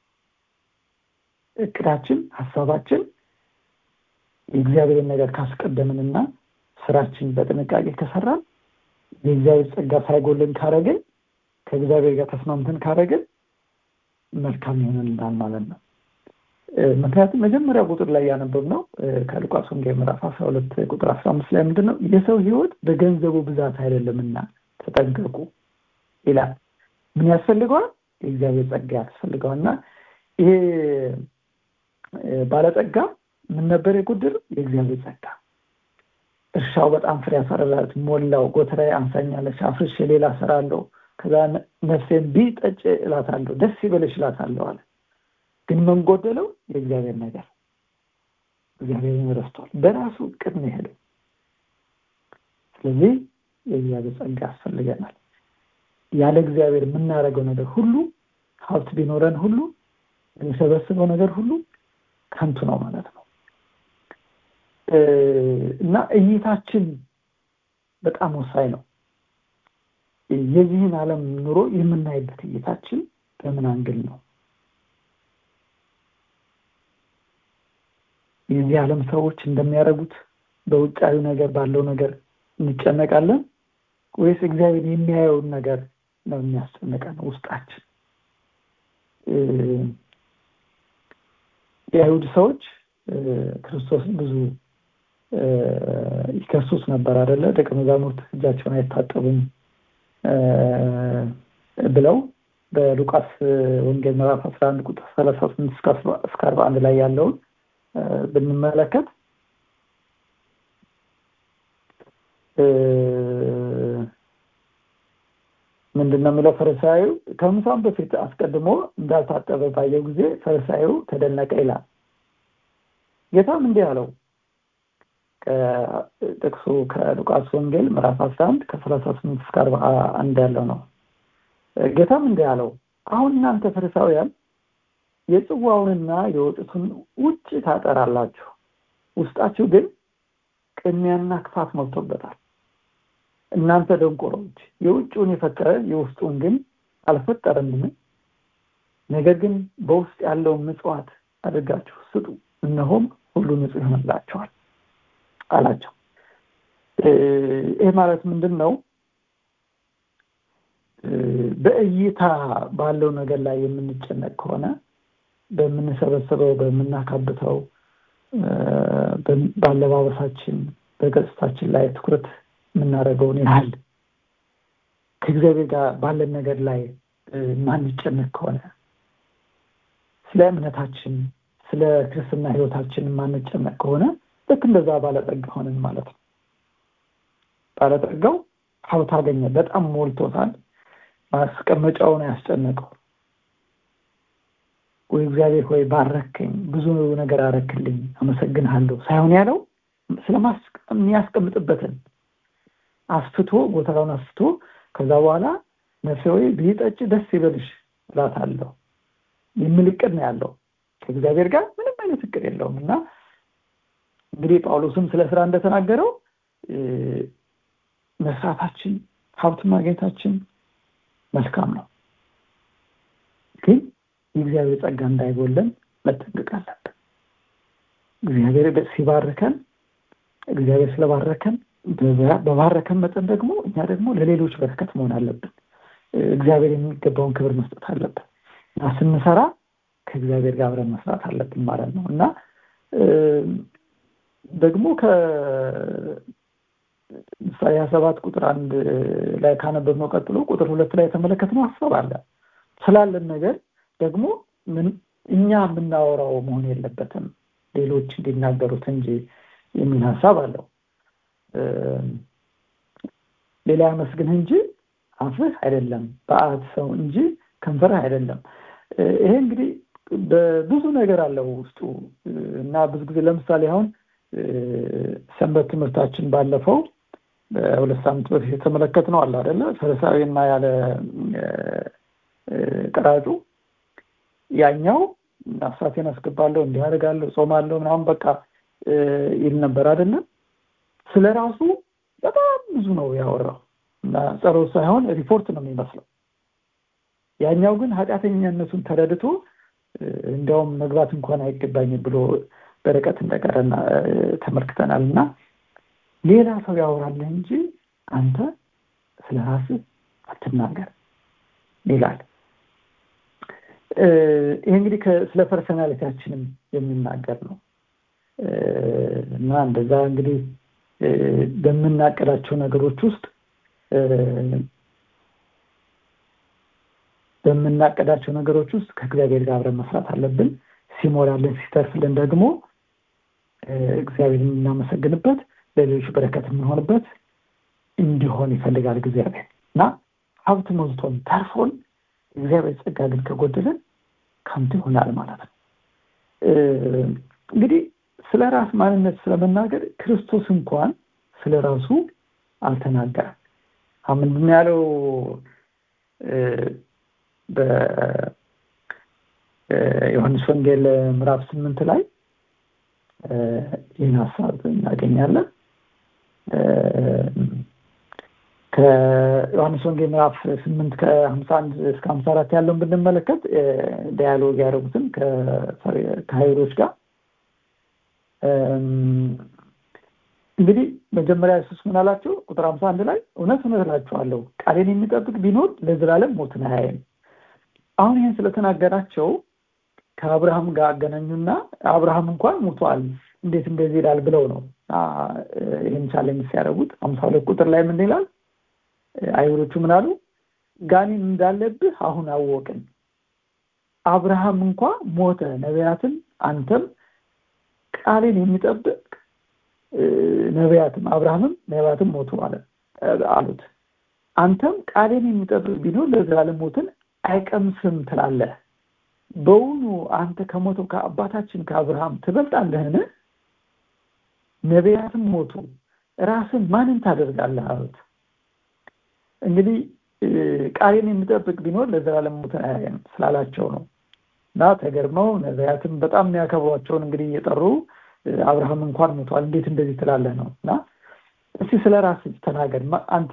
እቅዳችን ሀሳባችን የእግዚአብሔርን ነገር ካስቀደምንና ስራችን በጥንቃቄ ከሰራን የእግዚአብሔር ጸጋ ሳይጎልን ካረግን ከእግዚአብሔር ጋር ተስማምተን ካረግን መልካም ይሆንልናል ማለት ነው ምክንያቱም መጀመሪያ ቁጥር ላይ ያነበብ ነው ከሉቃስ ወንጌል ምዕራፍ አስራ ሁለት ቁጥር አስራ አምስት ላይ ምንድን ነው የሰው ህይወት በገንዘቡ ብዛት አይደለምና ተጠንቀቁ ይላል ምን ያስፈልገዋል የእግዚአብሔር ጸጋ ያስፈልገዋል እና ይሄ ባለጸጋ ምን ነበር የጎደለው የእግዚአብሔር ጸጋ እርሻው በጣም ፍሬ ያፈራላት ሞላው ጎተራዬ አንሳኛለች አፍርሼ ሌላ ሰራለሁ ከዛ ነፍሴን ቢጠጭ እላታለሁ ደስ ይበለሽ እላታለሁ አለ ግን ምን ጎደለው የእግዚአብሔር ነገር እግዚአብሔርን ረስቷል በራሱ እቅድ ነው የሄደው ስለዚህ የእግዚአብሔር ጸጋ ያስፈልገናል ያለ እግዚአብሔር የምናደርገው ነገር ሁሉ ሀብት ቢኖረን ሁሉ የሚሰበስበው ነገር ሁሉ ከንቱ ነው ማለት ነው እና እይታችን በጣም ወሳኝ ነው የዚህን ዓለም ኑሮ የምናይበት እይታችን በምን አንግል ነው የዚህ ዓለም ሰዎች እንደሚያደርጉት በውጫዊ ነገር ባለው ነገር እንጨነቃለን ወይስ እግዚአብሔር የሚያየውን ነገር ነው የሚያስጨንቀን ውስጣችን የአይሁድ ሰዎች ክርስቶስን ብዙ ይከሱት ነበር አደለ ደቀ መዛሙርት እጃቸውን አይታጠቡም ብለው በሉቃስ ወንጌል ምዕራፍ አስራ አንድ ቁጥር ሰላሳ ስምንት እስከ አርባ አንድ ላይ ያለውን ብንመለከት ምንድን ምንድን ነው የሚለው ፈሪሳዩ ከምሳም በፊት አስቀድሞ እንዳልታጠበ ባየው ጊዜ ፈሪሳዩ ተደነቀ ይላል ጌታም እንዲህ አለው ጥቅሱ ከሉቃስ ወንጌል ምዕራፍ አስራ አንድ ከሰላሳ ስምንት እስከ አርባ አንድ ያለው ነው ጌታም እንዲህ አለው አሁን እናንተ ፈሪሳውያን የጽዋውንና የወጭቱን ውጭ ታጠራላችሁ ውስጣችሁ ግን ቅሚያና ክፋት ሞልቶበታል እናንተ ደንቆሮች የውጭውን የፈጠረ የውስጡን ግን አልፈጠረምን ነገር ግን በውስጥ ያለውን ምጽዋት አድርጋችሁ ስጡ እነሆም ሁሉ ንጹህ ይሆንላቸዋል አላቸው ይህ ማለት ምንድን ነው በእይታ ባለው ነገር ላይ የምንጨነቅ ከሆነ በምንሰበስበው በምናካብተው በአለባበሳችን በገጽታችን ላይ ትኩረት የምናደርገውን ያህል ከእግዚአብሔር ጋር ባለን ነገር ላይ ማንጨነቅ ከሆነ ስለ እምነታችን ስለ ክርስትና ህይወታችን ማንጨነቅ ከሆነ ልክ እንደዛ ባለጠጋ ሆነን ማለት ነው ባለጠጋው ሀብት አገኘ በጣም ሞልቶታል ማስቀመጫውን ያስጨነቀው ወይ እግዚአብሔር ሆይ ባረከኝ ብዙ ነገር አረክልኝ አመሰግንሃለሁ ሳይሆን ያለው ስለሚያስቀምጥበትን አስፍቶ ቦታውን አስፍቶ ከዛ በኋላ ነፍሴ ወይ ቢጠጭ ደስ ይበልሽ እላታለሁ የሚል እቅድ ነው ያለው ከእግዚአብሔር ጋር ምንም አይነት እቅድ የለውም እና እንግዲህ ጳውሎስም ስለ ስራ እንደተናገረው መስራታችን ሀብት ማግኘታችን መልካም ነው ግን የእግዚአብሔር ጸጋ እንዳይጎለን መጠንቀቅ አለብን እግዚአብሔር ሲባርከን እግዚአብሔር ስለባረከን በባረከን መጠን ደግሞ እኛ ደግሞ ለሌሎች በረከት መሆን አለብን እግዚአብሔር የሚገባውን ክብር መስጠት አለብን እና ስንሰራ ከእግዚአብሔር ጋር አብረን መስራት አለብን ማለት ነው እና ደግሞ ምሳሌ ሀያ ሰባት ቁጥር አንድ ላይ ካነበብነው ቀጥሎ ቁጥር ሁለት ላይ የተመለከትነው ሀሳብ አለ ስላለን ነገር ደግሞ እኛ የምናወራው መሆን የለበትም ሌሎች እንዲናገሩት እንጂ የሚል ሀሳብ አለው ሌላ ያመስግንህ እንጂ አፍህ አይደለም በአት ሰው እንጂ ከንፈርህ አይደለም ይሄ እንግዲህ በብዙ ነገር አለው ውስጡ እና ብዙ ጊዜ ለምሳሌ አሁን ሰንበት ትምህርታችን ባለፈው በሁለት ሳምንት በፊት የተመለከት ነው አለ አደለ ፈሪሳዊና ያለ ቀራጩ ያኛው አስራቴን አስገባለሁ እንዲያደርጋለሁ ጾማለሁ ምናምን በቃ ይል ነበር አይደለም ስለ ራሱ በጣም ብዙ ነው ያወራው እና ጸሎት ሳይሆን ሪፖርት ነው የሚመስለው ያኛው ግን ኃጢአተኛነቱን ተረድቶ እንዲያውም መግባት እንኳን አይገባኝም ብሎ በርቀት እንደቀረና ተመልክተናል እና ሌላ ሰው ያወራለህ እንጂ አንተ ስለ ራስህ አትናገር ይላል ይህ እንግዲህ ስለ ፐርሰናሊቲያችንም የሚናገር ነው እና እንደዛ እንግዲህ በምናቀዳቸው ነገሮች ውስጥ በምናቀዳቸው ነገሮች ውስጥ ከእግዚአብሔር ጋር አብረን መስራት አለብን ሲሞላልን ሲተርፍልን ደግሞ እግዚአብሔር የምናመሰግንበት ለሌሎች በረከት የምንሆንበት እንዲሆን ይፈልጋል እግዚአብሔር እና ሀብት ሞልቶን ተርፎን እግዚአብሔር ጸጋ ግን ከጎደለን ከንቱ ይሆናል ማለት ነው እንግዲህ ስለ ራስ ማንነት ስለመናገር ክርስቶስ እንኳን ስለ ራሱ አልተናገረም ምንድን ያለው በዮሐንስ ወንጌል ምዕራፍ ስምንት ላይ ይህን ሀሳብ እናገኛለን ከዮሐንስ ወንጌል ምዕራፍ ስምንት ከሀምሳ አንድ እስከ ሀምሳ አራት ያለውን ብንመለከት ዳያሎግ ያደረጉትን ከሀይሮች ጋር እንግዲህ መጀመሪያ ኢየሱስ ምን አላቸው ቁጥር ሀምሳ አንድ ላይ እውነት እውነት እላችኋለሁ ቃሌን የሚጠብቅ ቢኖር ለዘላለም ሞትን አያይም አሁን ይህን ስለተናገራቸው ከአብርሃም ጋር አገናኙና አብርሃም እንኳን ሙቷል እንዴት እንደዚህ ይላል ብለው ነው ይህን ቻሌንጅ ሲያደርጉት ሀምሳ ሁለት ቁጥር ላይ ምን ይላል አይሁዶቹ ምን አሉ ጋኔን እንዳለብህ አሁን አወቅን አብርሃም እንኳ ሞተ ነቢያትን አንተም ቃሌን የሚጠብቅ ነቢያትም አብርሃምም ነቢያትም ሞቱ አለ አሉት አንተም ቃሌን የሚጠብቅ ቢኖር ለዘላለም ሞትን አይቀምስም ትላለህ በውኑ አንተ ከሞተው ከአባታችን ከአብርሃም ትበልጣለህን ነቢያትም ሞቱ ራስን ማንን ታደርጋለህ አሉት እንግዲህ ቃሌን የሚጠብቅ ቢኖር ለዘላለም ሞትን አያየም ስላላቸው ነው እና ተገርመው ነቢያትም በጣም የሚያከብሯቸውን እንግዲህ እየጠሩ አብርሃም እንኳን ሞቷል እንዴት እንደዚህ ትላለህ ነው እና እስቲ ስለ ራስ ተናገር አንተ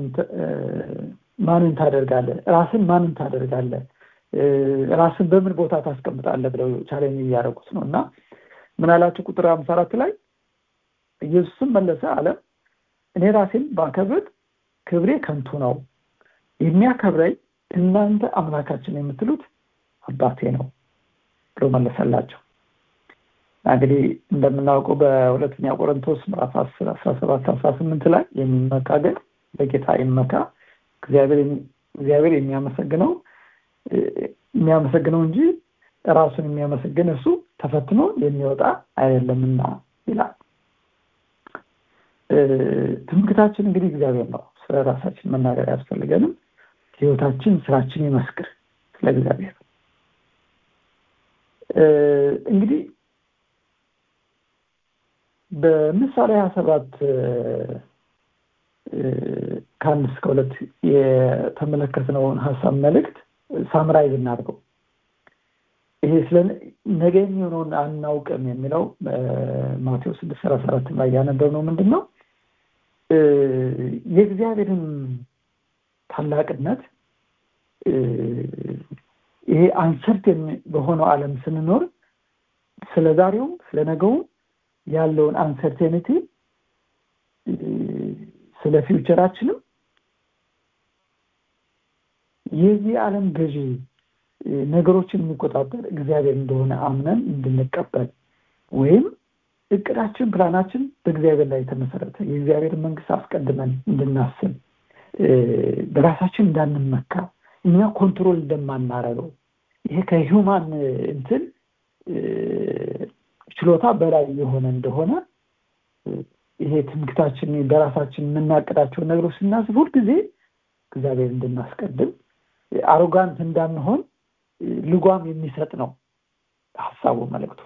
ማንን ታደርጋለህ ራስን ማንን ታደርጋለህ ራስን በምን ቦታ ታስቀምጣለህ ብለው ቻሌንጅ እያደረጉት ነው እና ምን አላቸው ቁጥር አምሳ አራት ላይ ኢየሱስም መለሰ አለ እኔ ራሴን ባከብር ክብሬ ከንቱ ነው የሚያከብረኝ እናንተ አምላካችን የምትሉት አባቴ ነው ብሎ መለሰላቸው እንግዲህ እንደምናውቀው በሁለተኛ ቆሮንቶስ ምዕራፍ አስር አስራ ሰባት አስራ ስምንት ላይ የሚመካ ግን በጌታ ይመካ እግዚአብሔር የሚያመሰግነው የሚያመሰግነው እንጂ ራሱን የሚያመሰግን እርሱ ተፈትኖ የሚወጣ አይደለምና ይላል ትምክታችን እንግዲህ እግዚአብሔር ነው ስለ ራሳችን መናገር ያስፈልገንም ህይወታችን ስራችን ይመስክር ስለ እግዚአብሔር እንግዲህ በምሳሌ ሀያ ሰባት ከአንድ እስከ ሁለት የተመለከትነውን ሀሳብ መልእክት ሳምራይዝ እናድርገው ይሄ ስለ ነገ የሚሆነውን አናውቅም የሚለው ማቴዎስ ስድስት ሰላሳ አራት ላይ ያነበብነው ምንድን ነው የእግዚአብሔርን ታላቅነት ይሄ አንሰርቴን በሆነው ዓለም ስንኖር ስለ ዛሬውም ስለ ነገውም ያለውን አንሰርቴኒቲ ስለ ፊውቸራችንም የዚህ ዓለም ገዢ ነገሮችን የሚቆጣጠር እግዚአብሔር እንደሆነ አምነን እንድንቀበል ወይም እቅዳችን ፕላናችን በእግዚአብሔር ላይ የተመሰረተ የእግዚአብሔር መንግስት አስቀድመን እንድናስብ በራሳችን እንዳንመካ እኛ ኮንትሮል እንደማናረገው ይሄ ከሂውማን እንትን ችሎታ በላይ የሆነ እንደሆነ ይሄ ትምክታችን በራሳችን የምናቅዳቸውን ነገሮች ስናስብ ሁልጊዜ እግዚአብሔር እንድናስቀድም አሮጋንት እንዳንሆን ልጓም የሚሰጥ ነው ሀሳቡ መልእክቱ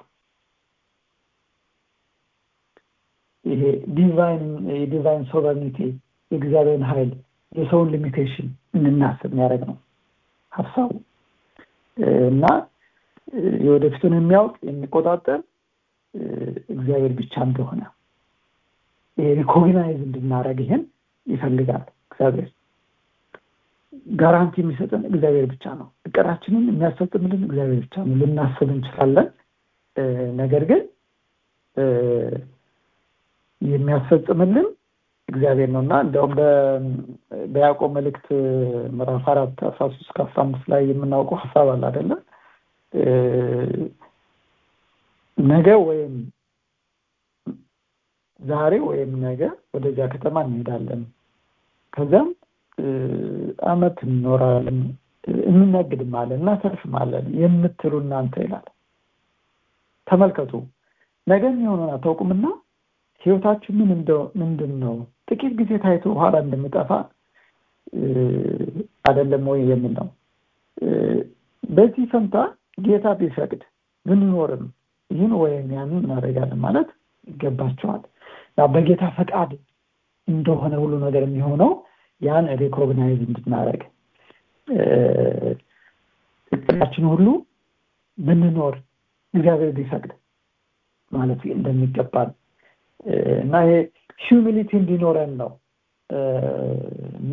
ይሄ ዲቫይን የዲቫይን ሶቨርኒቲ የእግዚአብሔርን ኃይል የሰውን ሊሚቴሽን እንናስብ የሚያደርግ ነው ሀሳቡ እና የወደፊቱን የሚያውቅ የሚቆጣጠር እግዚአብሔር ብቻ እንደሆነ ሪኮግናይዝ እንድናደረግ ይህን ይፈልጋል እግዚአብሔር ጋራንቲ የሚሰጠን እግዚአብሔር ብቻ ነው እቅዳችንን የሚያስፈጽምልን እግዚአብሔር ብቻ ነው ልናስብ እንችላለን ነገር ግን የሚያስፈጽምልን እግዚአብሔር ነው እና እንዲያውም በያዕቆብ መልእክት ምዕራፍ አራት አስራ ሶስት ከአስራ አምስት ላይ የምናውቀው ሀሳብ አለ አይደለ ነገ ወይም ዛሬ ወይም ነገ ወደዚያ ከተማ እንሄዳለን ከዚያም አመት እንኖራለን እንነግድማለን እናተርፍማለን የምትሉ እናንተ ይላል ተመልከቱ ነገ የሚሆነውን አታውቁምና ህይወታችሁ ምን ምንድን ነው ጥቂት ጊዜ ታይቶ በኋላ እንደምጠፋ አይደለም ወይ የሚል ነው በዚህ ፈንታ ጌታ ቢፈቅድ ብንኖርም ይህን ወይም ያንን እናደርጋለን ማለት ይገባቸዋል በጌታ ፈቃድ እንደሆነ ሁሉ ነገር የሚሆነው ያን ሪኮግናይዝ እንድናደረግ እቅዳችን ሁሉ ብንኖር እግዚአብሔር ቢፈቅድ ማለት እንደሚገባል እና ይሄ ሂዩሚሊቲ እንዲኖረን ነው እና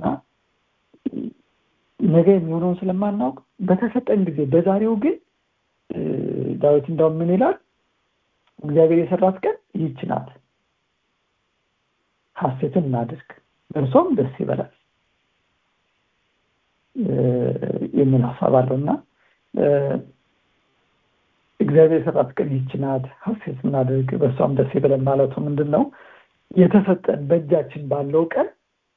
ነገ የሚሆነውን ስለማናውቅ በተሰጠን ጊዜ በዛሬው ግን ዳዊት እንዳውም ምን ይላል እግዚአብሔር የሰራት ቀን ይህች ናት ሀሴትን እናድርግ እርሶም ደስ ይበላል የሚል ሀሳብ አለው እና እግዚአብሔር የሰራት ቀን ይህች ናት ሀሴት እናድርግ በእሷም ደስ ይበለን ማለቱ ምንድን ነው የተሰጠን በእጃችን ባለው ቀን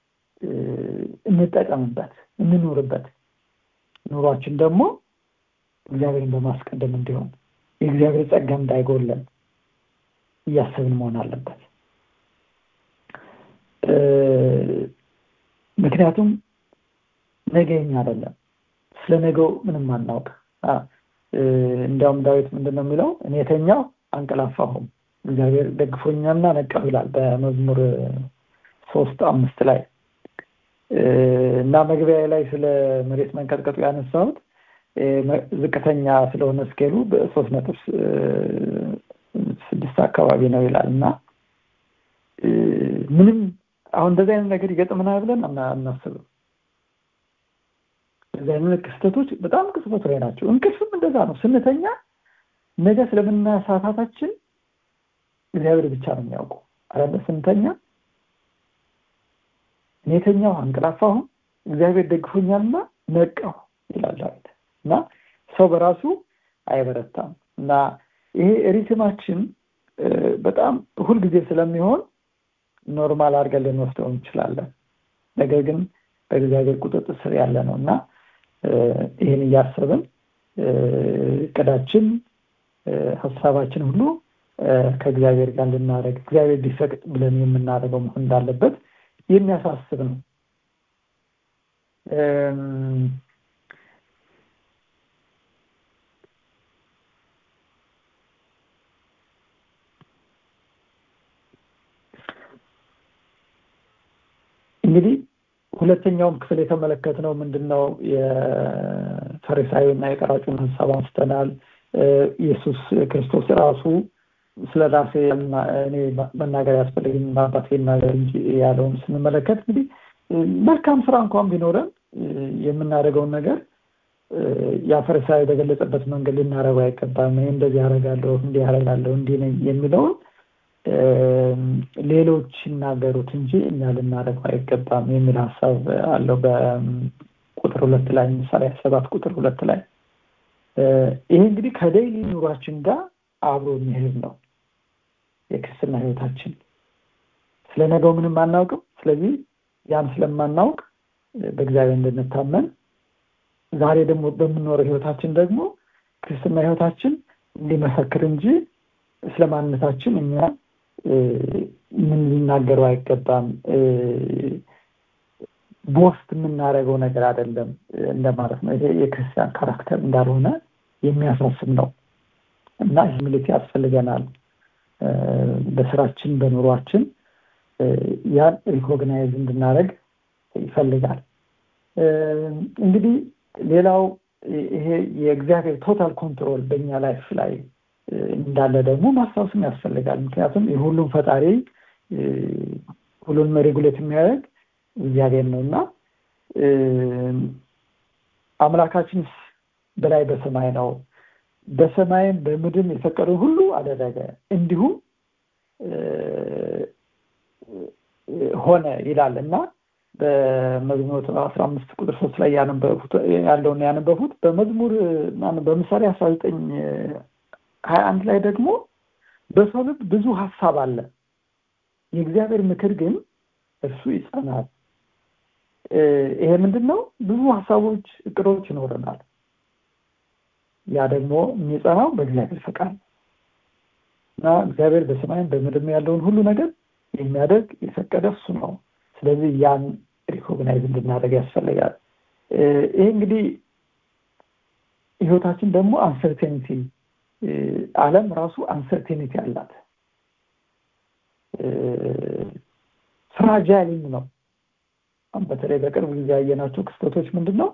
እንጠቀምበት እንኑርበት ኑሯችን ደግሞ እግዚአብሔርን በማስቀደም እንዲሆን የእግዚአብሔር ጸጋ እንዳይጎለን እያሰብን መሆን አለበት ምክንያቱም ነገኛ አይደለም ስለ ነገው ምንም አናውቅ እንዲያውም ዳዊት ምንድን ነው የሚለው እኔ የተኛው አንቀላፋሁም እግዚአብሔር ደግፎኛልና ነቃሁ ይላል በመዝሙር ሶስት አምስት ላይ እና መግቢያ ላይ ስለ መሬት መንቀጥቀጡ ያነሳሁት ዝቅተኛ ስለሆነ ስኬሉ በሶስት ነጥብ ስድስት አካባቢ ነው ይላል እና ምንም አሁን እንደዚህ አይነት ነገር ይገጥመናል ብለን አናስብም እንደዚህ አይነት ክስተቶች በጣም ቅጽበት ላይ ናቸው እንቅልፍም እንደዛ ነው ስንተኛ ነገ ስለምናሳታታችን እግዚአብሔር ብቻ ነው የሚያውቁ አረለ ስንተኛ እኔ የተኛው አንቀላፋሁ እግዚአብሔር ደግፎኛልና ነቃሁ ይላል ዳዊት እና ሰው በራሱ አይበረታም እና ይሄ ሪትማችን በጣም ሁልጊዜ ስለሚሆን ኖርማል አድርገን ልንወስደው እንችላለን ነገር ግን በእግዚአብሔር ቁጥጥር ስር ያለ ነው እና ይህን እያሰብን እቅዳችን ሀሳባችን ሁሉ ከእግዚአብሔር ጋር ልናደረግ እግዚአብሔር ሊፈቅድ ብለን የምናደርገው መሆን እንዳለበት የሚያሳስብ ነው እንግዲህ ሁለተኛውም ክፍል የተመለከትነው ምንድን ነው የፈሪሳዊ እና የቀራጩን ሀሳብ አንስተናል ኢየሱስ ክርስቶስ ራሱ ስለ ራሴ እኔ መናገር ያስፈልግኝ አባቴ ይናገር እንጂ ያለውን ስንመለከት እንግዲህ መልካም ስራ እንኳን ቢኖረን የምናደርገውን ነገር ያ ፈሪሳዊ በገለጸበት መንገድ ልናደርገው አይገባም እኔ እንደዚህ ያደርጋለሁ እንዲህ ያደርጋለሁ እንዲህ ነኝ የሚለውን ሌሎች ይናገሩት እንጂ እኛ ልናደርገው አይገባም የሚል ሀሳብ አለው በቁጥር ሁለት ላይ ምሳሌ ሰባት ቁጥር ሁለት ላይ ይሄ እንግዲህ ከደይሊ ኑሯችን ጋር አብሮ የሚሄድ ነው የክርስትና ህይወታችን ስለ ነገው ምንም አናውቅም ስለዚህ ያን ስለማናውቅ በእግዚአብሔር እንድንታመን ዛሬ ደግሞ በምንኖረው ህይወታችን ደግሞ ክርስትና ህይወታችን እንዲመሰክር እንጂ ስለ ማንነታችን እኛ ምን ሊናገረው አይገባም ቦስት የምናደርገው ነገር አይደለም እንደማለት ነው ይሄ የክርስቲያን ካራክተር እንዳልሆነ የሚያሳስብ ነው እና ሂሚሊቲ ያስፈልገናል በስራችን በኑሯችን ያን ሪኮግናይዝ እንድናደረግ ይፈልጋል እንግዲህ ሌላው ይሄ የእግዚአብሔር ቶታል ኮንትሮል በእኛ ላይፍ ላይ እንዳለ ደግሞ ማስታወስም ያስፈልጋል ምክንያቱም የሁሉም ፈጣሪ ሁሉንም ሬጉሌት የሚያደርግ እግዚአብሔር ነው እና አምላካችን በላይ በሰማይ ነው በሰማይም በምድርም የፈቀደው ሁሉ አደረገ እንዲሁም ሆነ ይላል እና በመዝሙር አስራ አምስት ቁጥር ሶስት ላይ ያለውን ያነበቡት በመዝሙር በምሳሌ አስራ ዘጠኝ ሀያ አንድ ላይ ደግሞ በሰው ልብ ብዙ ሀሳብ አለ የእግዚአብሔር ምክር ግን እርሱ ይጸናል ይሄ ምንድን ነው ብዙ ሀሳቦች እቅዶች ይኖረናል ያ ደግሞ የሚጸናው በእግዚአብሔር ፈቃድ እና እግዚአብሔር በሰማይም በምድርም ያለውን ሁሉ ነገር የሚያደርግ የፈቀደ እሱ ነው ስለዚህ ያን ሪኮግናይዝ እንድናደርግ ያስፈልጋል ይሄ እንግዲህ ህይወታችን ደግሞ አንሰርቴኒቲ አለም ራሱ አንሰርቴኒቲ አላት ፍራጃይልም ነው በተለይ በቅርብ ጊዜ ያየናቸው ክስተቶች ምንድን ነው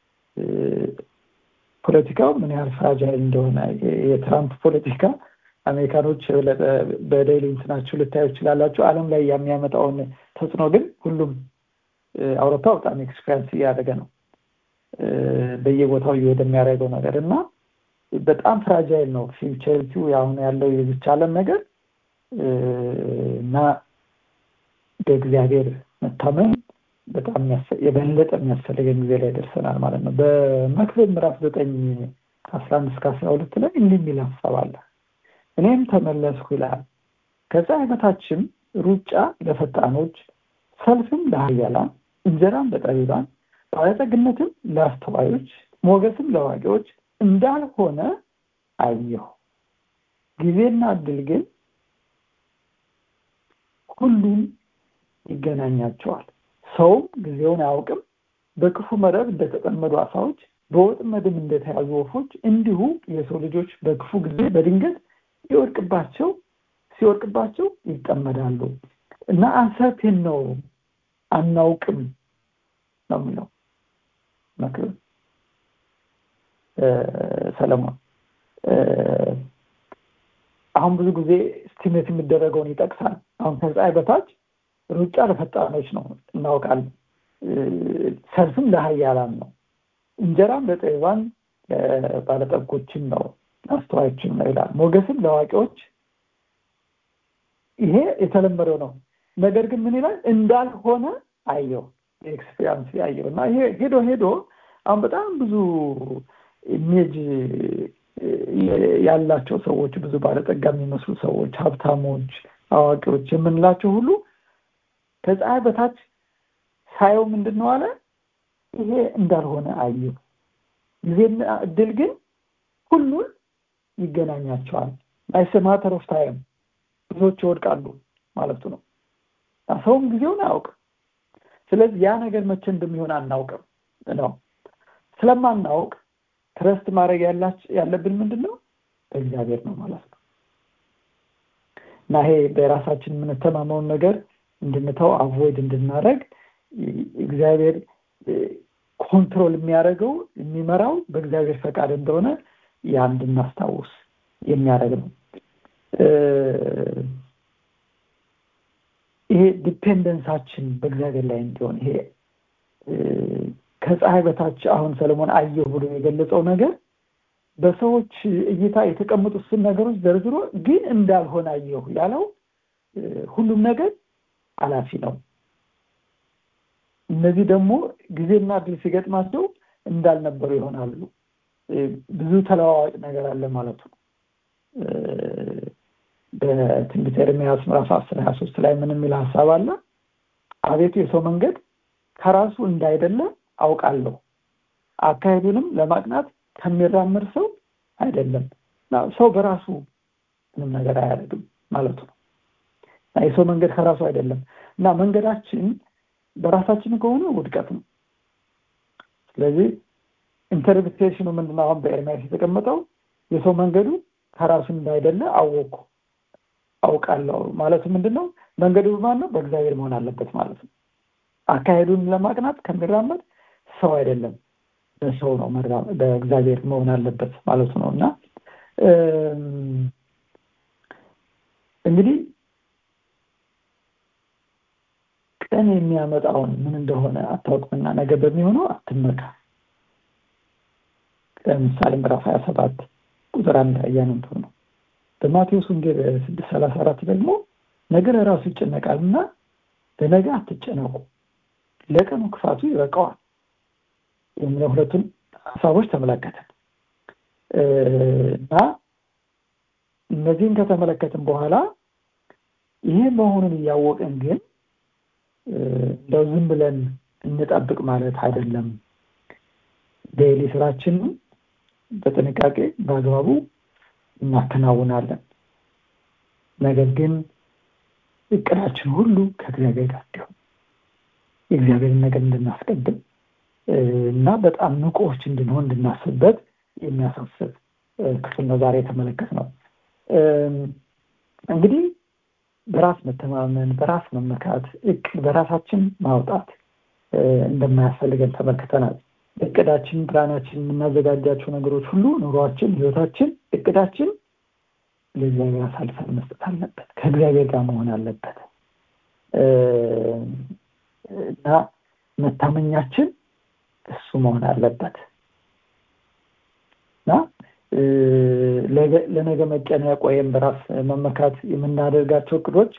ፖለቲካው ምን ያህል ፍራጃይል እንደሆነ የትራምፕ ፖለቲካ አሜሪካኖች በደይሊ እንትናችሁ ልታዩ ይችላላችሁ አለም ላይ የሚያመጣውን ተጽዕኖ ግን ሁሉም አውሮፓ በጣም ኤክስፔሪንስ እያደረገ ነው በየቦታው እየሄደ የሚያደርገው ነገር እና በጣም ፍራጃይል ነው ፊውቸሪቲው አሁን ያለው የዝች አለም ነገር እና በእግዚአብሔር መታመን በጣም የበለጠ የሚያስፈልገን ጊዜ ላይ ደርሰናል ማለት ነው በመክብብ ምዕራፍ ዘጠኝ ከአስራ አንድ እስከ አስራ ሁለት ላይ እንዲህ የሚል ሀሳብ አለ እኔም ተመለስኩ ይላል ከፀሐይ በታችም ሩጫ ለፈጣኖች ሰልፍም ለሀያላን እንጀራም ለጠቢባን ባለጠግነትም ለአስተዋዮች ሞገስም ለዋቂዎች እንዳልሆነ አየሁ ጊዜና እድል ግን ሁሉም ይገናኛቸዋል ሰውም ጊዜውን አያውቅም በክፉ መረብ እንደተጠመዱ አሳዎች በወጥመድም እንደተያዙ ወፎች እንዲሁ የሰው ልጆች በክፉ ጊዜ በድንገት ሲወድቅባቸው ሲወድቅባቸው ይጠመዳሉ እና አንሰርቴን ነው አናውቅም ነው የሚለው መክብብ ሰለሞን አሁን ብዙ ጊዜ ስቲሜት የሚደረገውን ይጠቅሳል አሁን ከፀሐይ በታች ሩጫ ለፈጣኖች ነው እናውቃለን ሰልፍም ለሀያላን ነው እንጀራም ለጠቢባን ባለጠጎችም ነው አስተዋዮችም ነው ይላል ሞገስም ለአዋቂዎች ይሄ የተለመደው ነው ነገር ግን ምን ይላል እንዳልሆነ አየው ኤክስፔሪንስ ያየው እና ይሄ ሄዶ ሄዶ አሁን በጣም ብዙ ኢሜጅ ያላቸው ሰዎች ብዙ ባለጠጋ የሚመስሉ ሰዎች ሀብታሞች አዋቂዎች የምንላቸው ሁሉ ከፀሐይ በታች ሳየው ምንድን ነው አለ ይሄ እንዳልሆነ አየው ጊዜና እድል ግን ሁሉን ይገናኛቸዋል ናይስ ማተር ኦፍ ታይም ብዙዎች ይወድቃሉ ማለቱ ነው ሰውም ጊዜውን አያውቅም ስለዚህ ያ ነገር መቼ እንደሚሆን አናውቅም ነው ስለማናውቅ ትረስት ማድረግ ያለብን ምንድን ነው በእግዚአብሔር ነው ማለት ነው እና ይሄ በራሳችን የምንተማመውን ነገር እንድንተው አቮይድ እንድናደረግ እግዚአብሔር ኮንትሮል የሚያደርገው የሚመራው በእግዚአብሔር ፈቃድ እንደሆነ ያ እንድናስታውስ የሚያደርግ ነው ይሄ ዲፔንደንሳችን በእግዚአብሔር ላይ እንዲሆን ይሄ ከፀሐይ በታች አሁን ሰለሞን አየሁ ብሎ የገለጸው ነገር በሰዎች እይታ የተቀመጡትን ነገሮች ዘርዝሮ ግን እንዳልሆነ አየሁ ያለው ሁሉም ነገር አላፊ ነው እነዚህ ደግሞ ጊዜና ድል ሲገጥማቸው እንዳልነበሩ ይሆናሉ ብዙ ተለዋዋጭ ነገር አለ ማለት ነው በትንቢተ ኤርምያስ ምዕራፍ አስር ሀያ ሶስት ላይ ምን የሚል ሀሳብ አለ አቤቱ የሰው መንገድ ከራሱ እንዳይደለ አውቃለሁ አካሄዱንም ለማቅናት ከሚራምር ሰው አይደለም ሰው በራሱ ምንም ነገር አያደርግም ማለቱ ነው የሰው መንገድ ከራሱ አይደለም እና መንገዳችን በራሳችን ከሆነ ውድቀት ነው ስለዚህ ኢንተርፕሬቴሽኑ ምንድነው አሁን በኤርሚያስ የተቀመጠው የሰው መንገዱ ከራሱ እንዳይደለ አወቅኩ አውቃለሁ ማለት ምንድን ነው መንገዱ ማን ነው በእግዚአብሔር መሆን አለበት ማለት ነው አካሄዱን ለማቅናት ከሚራመድ ሰው አይደለም በሰው ነው በእግዚአብሔር መሆን አለበት ማለት ነው እና እንግዲህ ቀን የሚያመጣውን ምን እንደሆነ አታውቅምና ነገ በሚሆነው አትመካ ለምሳሌ ምዕራፍ ሀያ ሰባት ቁጥር አንድ እያነበብ ነው በማቴዎስ ወንጌል ስድስት ሰላሳ አራት ደግሞ ነገ ለራሱ ይጨነቃል እና በነገ አትጨነቁ ለቀኑ ክፋቱ ይበቃዋል የሚለው ሁለቱን ሀሳቦች ተመለከትን እና እነዚህን ከተመለከትን በኋላ ይሄ መሆኑን እያወቅን ግን እንደው ዝም ብለን እንጠብቅ ማለት አይደለም ዴይሊ ስራችንን በጥንቃቄ በአግባቡ እናከናውናለን ነገር ግን እቅዳችን ሁሉ ከእግዚአብሔር ጋር እንዲሆን የእግዚአብሔርን ነገር እንድናስቀድም እና በጣም ንቁዎች እንድንሆን እንድናስብበት የሚያሳስብ ክፍል ነው ዛሬ የተመለከት ነው እንግዲህ በራስ መተማመን በራስ መመካት እቅድ በራሳችን ማውጣት እንደማያስፈልገን ተመልክተናል እቅዳችን ፕላናችን የምናዘጋጃቸው ነገሮች ሁሉ ኑሯችን ህይወታችን እቅዳችን ለእግዚአብሔር አሳልፈን መስጠት አለበት ከእግዚአብሔር ጋር መሆን አለበት እና መታመኛችን እሱ መሆን አለበት እና ለነገ መጨነቅ ወይም በራስ መመካት የምናደርጋቸው እቅዶች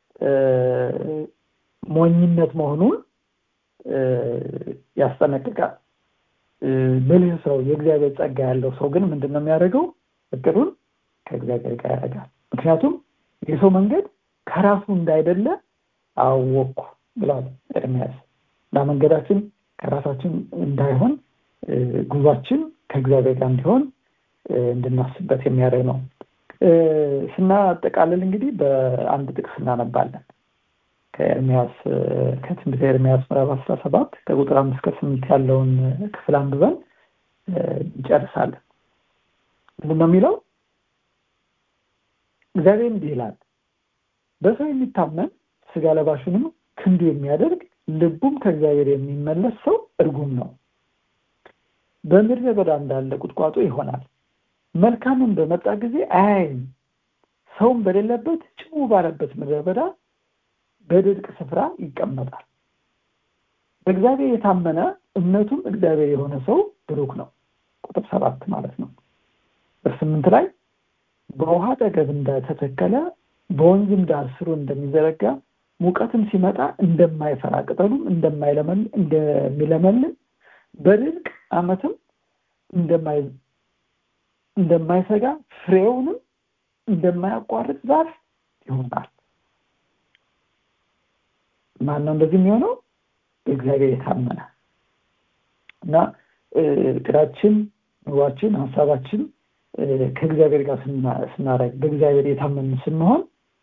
ሞኝነት መሆኑን ያስጠነቅቃል ብልህ ሰው የእግዚአብሔር ጸጋ ያለው ሰው ግን ምንድን ነው የሚያደርገው እቅዱን ከእግዚአብሔር ጋር ያደርጋል ምክንያቱም የሰው መንገድ ከራሱ እንዳይደለ አወቅኩ ብሏል ኤርሚያስ እና መንገዳችን ከራሳችን እንዳይሆን ጉዟችን ከእግዚአብሔር ጋር እንዲሆን እንድናስበት የሚያደርግ ነው ስናጠቃልል እንግዲህ በአንድ ጥቅስ እናነባለን ከኤርሚያስ ከትንቢተ ኤርሚያስ ምዕራፍ አስራ ሰባት ከቁጥር አምስት ከስምንት ያለውን ክፍል አንብበን እንጨርሳለን ምንድን ነው የሚለው እግዚአብሔር እንዲህ ይላል በሰው የሚታመን ስጋ ለባሹንም ክንዱ የሚያደርግ ልቡም ከእግዚአብሔር የሚመለስ ሰው እርጉም ነው በምድረ በዳ እንዳለ ቁጥቋጦ ይሆናል መልካምን በመጣ ጊዜ አያይም ሰውም በሌለበት ጭው ባለበት ምድረ በዳ በድርቅ ስፍራ ይቀመጣል በእግዚአብሔር የታመነ እምነቱም እግዚአብሔር የሆነ ሰው ብሩክ ነው ቁጥር ሰባት ማለት ነው በስምንት ላይ በውሃ ጠገብ እንደተተከለ በወንዝም ዳር ስሩ እንደሚዘረጋ ሙቀትም ሲመጣ እንደማይፈራ ቅጠሉም እንደሚለመልም በድርቅ አመትም እንደማይሰጋ ፍሬውንም እንደማያቋርጥ ዛፍ ይሆናል ማን ነው እንደዚህ የሚሆነው በእግዚአብሔር የታመነ እና እቅዳችን ኑሯችን ሀሳባችን ከእግዚአብሔር ጋር ስናደረግ በእግዚአብሔር የታመን ስንሆን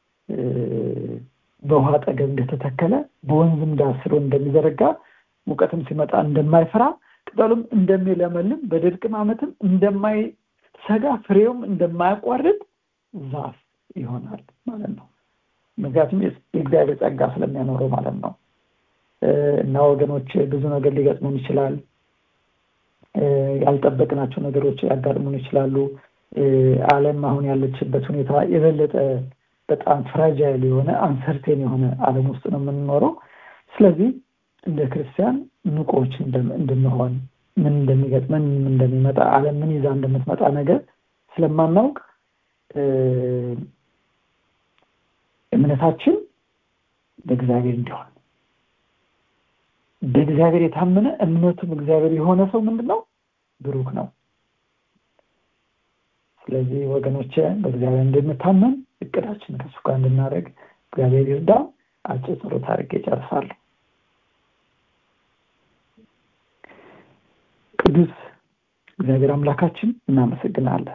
በውሃ ጠገብ እንደተተከለ በወንዝም ዳር ስሮ እንደሚዘረጋ ሙቀትም ሲመጣ እንደማይፈራ ቅጠሉም እንደሚለመልም በድርቅም አመትም እንደማይሰጋ ፍሬውም እንደማያቋርጥ ዛፍ ይሆናል ማለት ነው ምክንያቱም የእግዚአብሔር ጸጋ ስለሚያኖረው ማለት ነው እና ወገኖች ብዙ ነገር ሊገጥሙን ይችላል ያልጠበቅናቸው ነገሮች ያጋጥሙን ይችላሉ አለም አሁን ያለችበት ሁኔታ የበለጠ በጣም ፍራጃይል የሆነ አንሰርቴን የሆነ አለም ውስጥ ነው የምንኖረው ስለዚህ እንደ ክርስቲያን ንቆች እንድንሆን ምን እንደሚገጥመን ምን እንደሚመጣ አለም ምን ይዛ እንደምትመጣ ነገር ስለማናውቅ እምነታችን በእግዚአብሔር እንዲሆን በእግዚአብሔር የታመነ እምነቱም እግዚአብሔር የሆነ ሰው ምንድን ነው ብሩክ ነው ስለዚህ ወገኖቼ በእግዚአብሔር እንድንታመን እቅዳችን ከሱ ጋር እንድናደረግ እግዚአብሔር ይርዳ አጭር ጸሎት አድርጌ ጨርሳለሁ ቅዱስ እግዚአብሔር አምላካችን እናመሰግናለን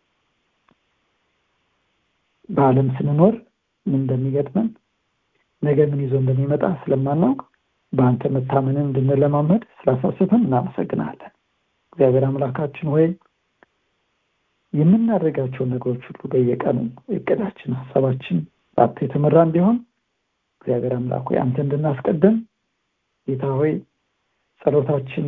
በአለም ስንኖር ምን እንደሚገጥመን ነገ ምን ይዞ እንደሚመጣ ስለማናውቅ በአንተ መታመንን እንድንለማመድ ስላሳስብን እናመሰግናለን እግዚአብሔር አምላካችን ወይ የምናደርጋቸው ነገሮች ሁሉ በየቀኑ እቅዳችን ሀሳባችን በአንተ የተመራ እንዲሆን እግዚአብሔር አምላክ ሆይ አንተ እንድናስቀድም ጌታ ሆይ ጸሎታችን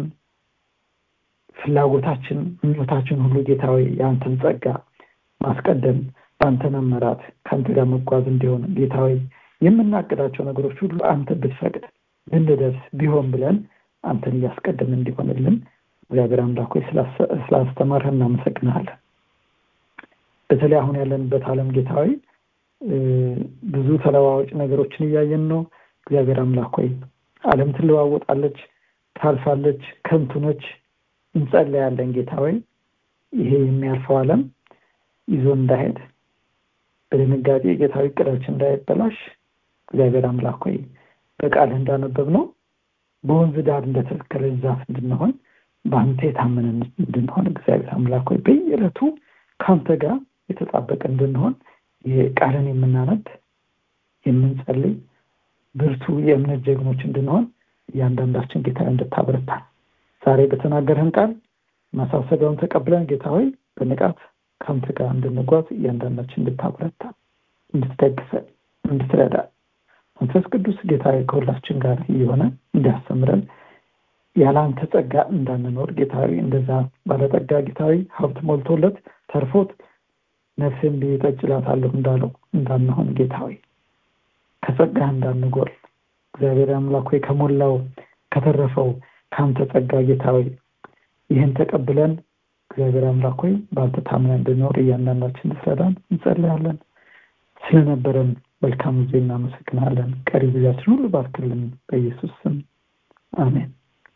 ፍላጎታችን ምኞታችን ሁሉ ጌታ ሆይ የአንተን ጸጋ ማስቀደም በአንተ መመራት ከአንተ ጋር መጓዝ እንዲሆን ጌታ ሆይ የምናቅዳቸው ነገሮች ሁሉ አንተ ብትፈቅድ ልንደርስ ቢሆን ብለን አንተን እያስቀደም እንዲሆንልን እግዚአብሔር አምላክ ሆይ ስላስተማርህ እናመሰግናለን በተለይ አሁን ያለንበት አለም ጌታዊ ብዙ ተለዋዋጭ ነገሮችን እያየን ነው እግዚአብሔር አምላክ ሆይ አለም ትለዋወጣለች ታልፋለች ከንቱነች እንጸለያለን ጌታ ሆይ ይሄ የሚያልፈው አለም ይዞ እንዳሄድ በድንጋጤ ጌታዊ እቅዳችን እንዳይበላሽ እግዚአብሔር አምላክ ሆይ በቃልህ እንዳነበብ ነው በወንዝ ዳር እንደተተከለ ዛፍ እንድንሆን በአንተ የታመንን እንድንሆን እግዚአብሔር አምላክ ሆይ በየዕለቱ ከአንተ ጋር የተጣበቀ እንድንሆን ቃልን የምናነብ የምንጸልይ ብርቱ የእምነት ጀግኖች እንድንሆን እያንዳንዳችን ጌታ እንድታበረታል ዛሬ በተናገርህን ቃል ማሳሰቢያውን ተቀብለን ጌታ ሆይ በንቃት ከአንተ ጋር እንድንጓዝ እያንዳንዳችን እንድታበረታ እንድትደግፈን እንድትረዳ መንፈስ ቅዱስ ጌታ ከሁላችን ጋር እየሆነ እንዲያስተምረን ያለ አንተ ጸጋ እንዳንኖር ጌታዊ እንደዛ ባለጠጋ ጌታዊ ሀብት ሞልቶለት ተርፎት ነፍሴን ብዬ ጠጭላታለሁ እንዳለው እንዳንሆን ጌታዊ ከጸጋ እንዳንጎል እግዚአብሔር አምላክ ሆይ ከሞላው ከተረፈው ከአንተ ጸጋ ጌታዊ ይህን ተቀብለን እግዚአብሔር አምላክ ሆይ በአንተ ታምነን እንድኖር እያንዳንዳችን እንድትረዳን እንጸልያለን ስለነበረን መልካም ጊዜ እናመሰግናለን ቀሪ ጊዜያችን ሁሉ ባርክልን በኢየሱስ ስም አሜን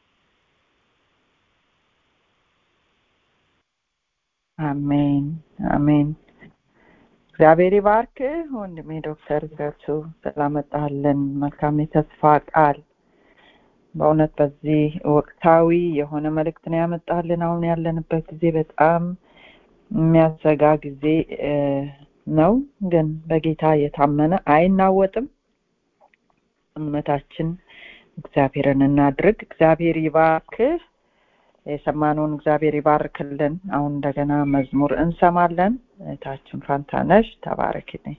አሜን አሜን እግዚአብሔር ይባርክ ወንድሜ ዶክተር ገርሱ ስላመጣልን መልካም የተስፋ ቃል በእውነት በዚህ ወቅታዊ የሆነ መልእክት ነው ያመጣልን አሁን ያለንበት ጊዜ በጣም የሚያሰጋ ጊዜ ነው ግን በጌታ የታመነ አይናወጥም እምነታችን እግዚአብሔርን እናድርግ እግዚአብሔር ይባርክህ የሰማነውን እግዚአብሔር ይባርክልን አሁን እንደገና መዝሙር እንሰማለን እህታችን ፋንታነሽ ተባረክልኝ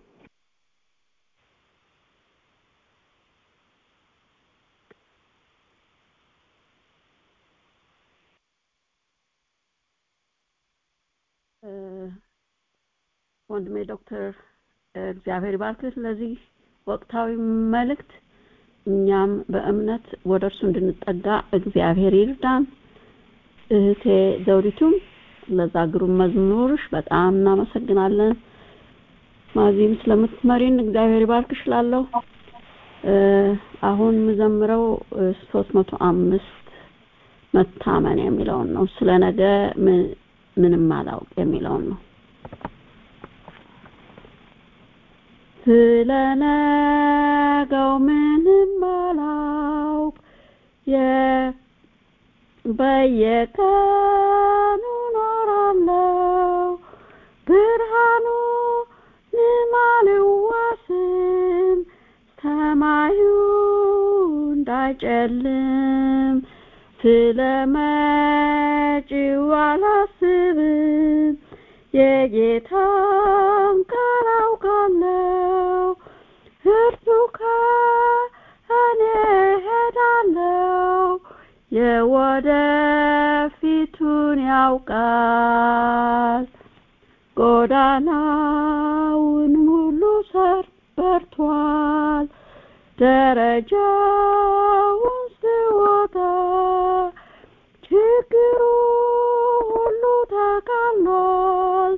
ወንድሜ ዶክተር እግዚአብሔር ይባርክህ ስለዚህ ወቅታዊ መልእክት እኛም በእምነት ወደ እርሱ እንድንጠጋ እግዚአብሔር ይርዳን እህቴ ዘውዲቱም ለዛ ግሩም መዝሙርሽ በጣም እናመሰግናለን ማዚህም ስለምትመሪን እግዚአብሔር ይባርክሽ ላለሁ አሁን የምዘምረው ሶስት መቶ አምስት መታመን የሚለውን ነው ስለ ነገ ምንም አላውቅ የሚለውን ነው ስለ ነገው ምንም አላውቅ በየቀኑ ኖራለው ብርሃኑ ንማልዋስም ሰማዩ እንዳይጨልም ስለ መጪው አላስብም የጌታን ቃል አውቃለው እርሱ ከእኔ ሄዳለው የወደፊቱን ያውቃል ጎዳናውን ሙሉ ሰር በርቷል ደረጃውን ስወጣ ችግሩ ሁሉ ተቃሏል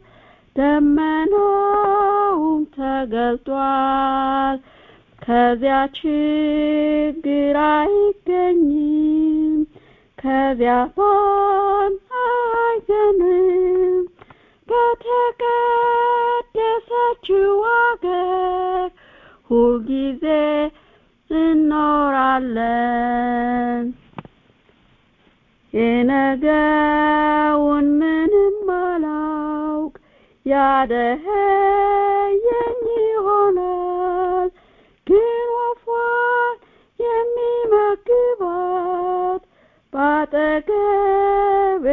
ደመናውም ተገልጧል ከዚያ ችግር አይገኝም ከዚያ ባን አይገንም በተቀደሰችው አገር ሁልጊዜ እኖራለን የነገውን ምንም አላውቅ ያደኸየኝ ይሆናል ግን ወፏን የሚመግባት ባጠገቤ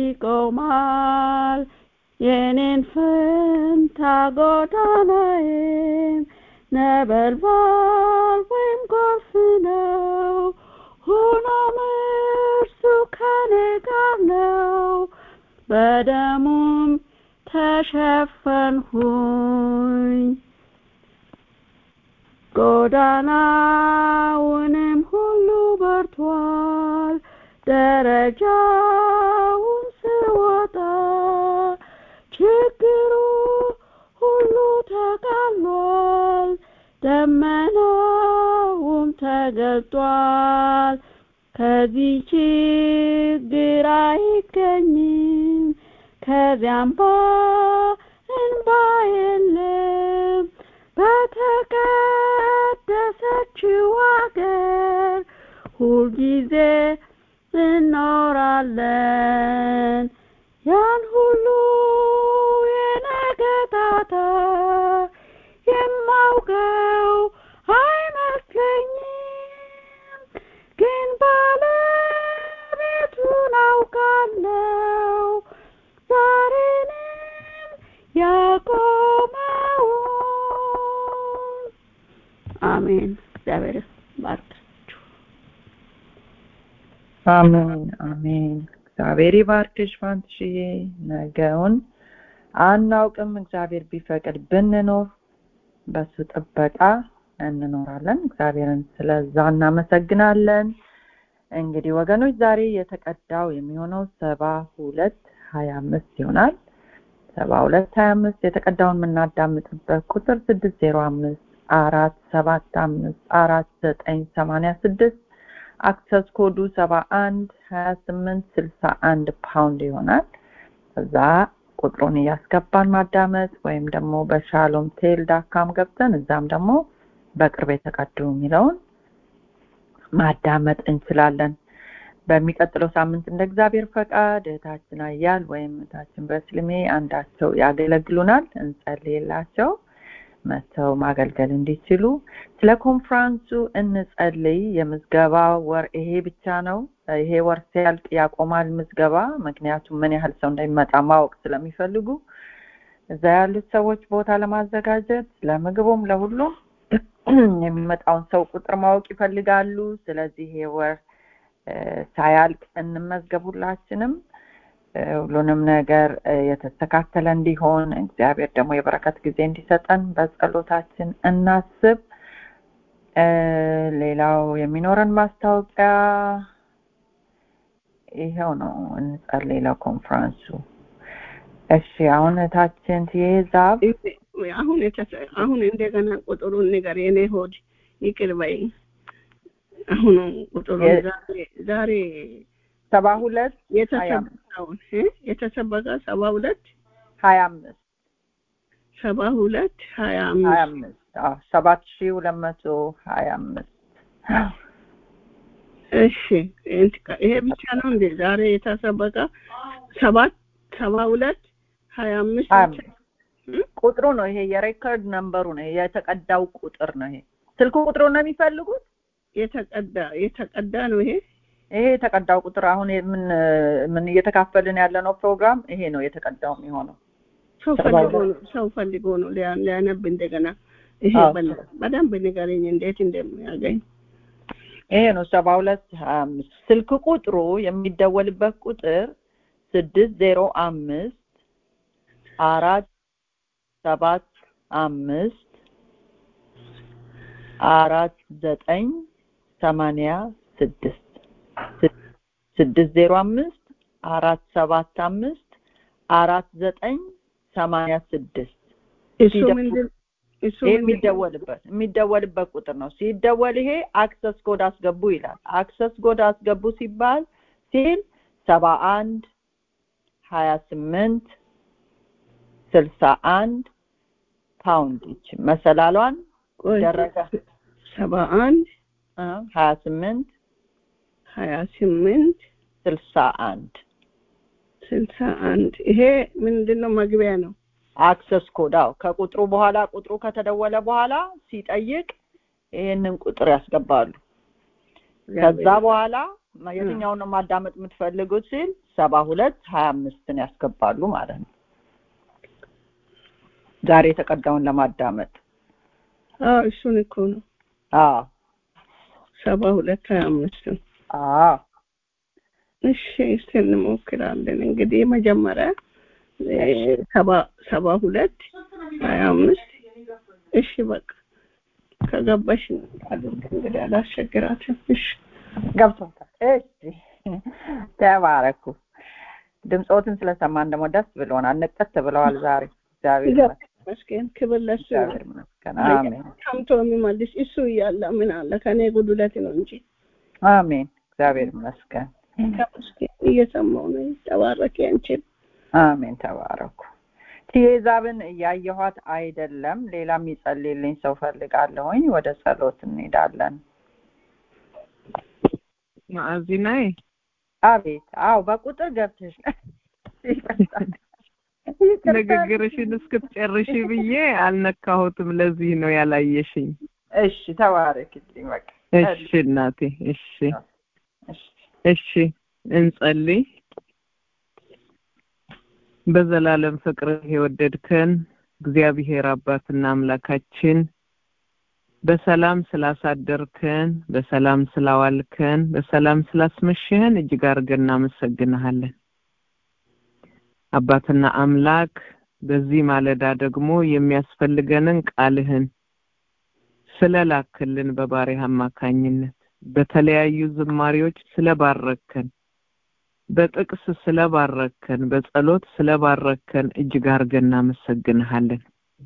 ይቆማል የኔን ፈንታ ጎዳናዬም ነበልባል ወይም ጎርፍ ነው ሆኖም እርሱ ከኔ ጋር ነው በደሙም ተሸፈንሁኝ ጎዳናውንም ሁሉ በርቷል ደረጃውን ስወጣ ችግሩ ሁሉ ተቃሏል ደመናውም ተገልጧል ከዚህ ችግር አይገኝም ከዚያም ባ እንባ የለም በተቀደሰችው አገር ሁልጊዜ እኖራለን ያን ሁሉ የነገጣታ የማውቀው አይመስለኝም ግን ባለቤቱን አውቃለው ዛሬንም ያቆመውን አሜን እግዚአብሔር ባርካችሁ አሜን አሜን እግዚአብሔር ይባርክሽ ፋንትሽዬ ነገውን አናውቅም እግዚአብሔር ቢፈቅድ ብንኖር በሱ ጥበቃ እንኖራለን እግዚአብሔርን ስለዛ እናመሰግናለን እንግዲህ ወገኖች ዛሬ የተቀዳው የሚሆነው ሰባ ሁለት ሀያ አምስት ይሆናል ሰባ ሁለት ሀያ አምስት የተቀዳውን የምናዳምጥበት ቁጥር ስድስት ዜሮ አምስት አራት ሰባት አምስት አራት ዘጠኝ ሰማኒያ ስድስት አክሰስ ኮዱ ሰባ አንድ ሀያ ስምንት ስልሳ አንድ ፓውንድ ይሆናል እዛ ቁጥሩን እያስገባን ማዳመጥ ወይም ደግሞ በሻሎም ቴል ዳካም ገብተን እዛም ደግሞ በቅርብ የተቀዱ የሚለውን ማዳመጥ እንችላለን በሚቀጥለው ሳምንት እንደ እግዚአብሔር ፈቃድ እህታችን አያል ወይም እህታችን በስልሜ አንዳቸው ያገለግሉናል እንጸልይላቸው መጥተው ማገልገል እንዲችሉ ስለ ኮንፍራንሱ እንጸልይ። የምዝገባ ወር ይሄ ብቻ ነው። ይሄ ወር ሲያልቅ ያቆማል ምዝገባ። ምክንያቱም ምን ያህል ሰው እንደሚመጣ ማወቅ ስለሚፈልጉ እዛ ያሉት ሰዎች ቦታ ለማዘጋጀት ለምግቡም ለሁሉም የሚመጣውን ሰው ቁጥር ማወቅ ይፈልጋሉ። ስለዚህ ይሄ ወር ሳያልቅ እንመዝገብ ሁላችንም ሁሉንም ነገር የተስተካከለ እንዲሆን እግዚአብሔር ደግሞ የበረከት ጊዜ እንዲሰጠን በጸሎታችን እናስብ። ሌላው የሚኖረን ማስታወቂያ ይኸው ነው። እንጸልይ ለኮንፈረንሱ። እሺ አሁን እታችን ትይዛብ አሁን አሁን እንደገና ቁጥሩን ንገር። የኔ ሆድ ይቅር በይ። አሁን ቁጥሩን ዛሬ ሰባ ሁለት የተሰበከውን የተሰበከ ሰባ ሁለት ሀያ አምስት ሰባ ሁለት ሀያ ሀያ አምስት አምስት ሰባት ሺህ ሁለት መቶ ሀያ አምስት እሺ ይሄ ብቻ ነው እንዴ ዛሬ የተሰበከ ሰባት ሰባ ሁለት ሀያ አምስት ሀያ አምስት ቁጥሩ ነው ይሄ የሬከርድ ነምበሩ ነው የተቀዳው ቁጥር ነው ይሄ ስልክ ቁጥሩ ነው የሚፈልጉት የተቀዳ የተቀዳ ነው ይሄ ይሄ የተቀዳው ቁጥር አሁን ምን ምን እየተካፈልን ያለ ነው ፕሮግራም ይሄ ነው የተቀዳው የሚሆነው ሰው ፈልጎ ነው ሰው ፈልጎ ነው ሊያነብ እንደገና ይሄ በደንብ ንገረኝ እንዴት እንደሚያገኝ ይሄ ነው ሰባ ሁለት ሀያ አምስት ስልክ ቁጥሩ የሚደወልበት ቁጥር ስድስት ዜሮ አምስት አራት ሰባት አምስት አራት ዘጠኝ ሰማንያ ስድስት ስድስት ዜሮ አምስት አራት ሰባት አምስት አራት ዘጠኝ ሰማንያ ስድስት እሱ ምንድን እሱ ይሄ የሚደወልበት የሚደወልበት ቁጥር ነው። ሲደወል ይሄ አክሰስ ኮድ አስገቡ ይላል። አክሰስ ኮድ አስገቡ ሲባል ሲል ሰባ አንድ ሀያ ስምንት ስልሳ አንድ ፓውንድ ይች መሰላሏን ደረገ ሰባ አንድ ሀያ ስምንት ሀያ ስምንት ስልሳ አንድ ስልሳ አንድ ይሄ ምንድን ነው መግቢያ ነው አክሰስ ኮድ አዎ ከቁጥሩ በኋላ ቁጥሩ ከተደወለ በኋላ ሲጠይቅ ይሄንን ቁጥር ያስገባሉ ከዛ በኋላ የትኛውን ነው ማዳመጥ የምትፈልጉት ሲል ሰባ ሁለት ሀያ አምስትን ያስገባሉ ማለት ነው ዛሬ የተቀዳውን ለማዳመጥ አዎ እሱን እኮ ነው አዎ ሰባ ሁለት ሀያ አምስትን አዎ እሺ እስቲ እንሞክራለን እንግዲህ መጀመሪያ ሰባ ሰባ ሁለት ሀያ አምስት እሺ በቃ ከገባሽ አድርግ እንግዲህ አላስቸግራትም እሺ ገብቶታል እሺ ተባረኩ ድምፆትን ስለሰማን ደግሞ ደስ ብሎናል ንቀት ብለዋል ዛሬ እግዚአብሔር ይመስገን ክብር ለሱ እግዚአብሔር ይመስገን አሜን ሰምቶ የሚመልስ እሱ እያለ ምን አለ ከኔ ጉድለት ነው እንጂ አሜን እግዚአብሔር ይመስገን ተመስገን እየሰማው ነው ተባረክ አንቺን አሜን ተባረኩ ትዬዛብን እያየኋት አይደለም ሌላ የሚጸልይልኝ ሰው ፈልጋለሁኝ ወደ ጸሎት እንሄዳለን ማዕዚናዬ አቤት አዎ በቁጥር ገብተሽ ንግግርሽን እስክትጨርሺ ብዬ አልነካሁትም ለዚህ ነው ያላየሽኝ እሺ ተባረክልኝ በቃ እሺ እናቴ እሺ እሺ እንጸልይ በዘላለም ፍቅርህ የወደድከን እግዚአብሔር አባትና አምላካችን በሰላም ስላሳደርከን በሰላም ስላዋልከን በሰላም ስላስመሸህን እጅግ አድርገን እናመሰግንሃለን አባትና አምላክ በዚህ ማለዳ ደግሞ የሚያስፈልገንን ቃልህን ስለላክልን በባሪያ አማካኝነት በተለያዩ ዝማሬዎች ስለባረከን በጥቅስ ስለባረከን በጸሎት ስለባረከን እጅግ አድርገን እናመሰግንሃለን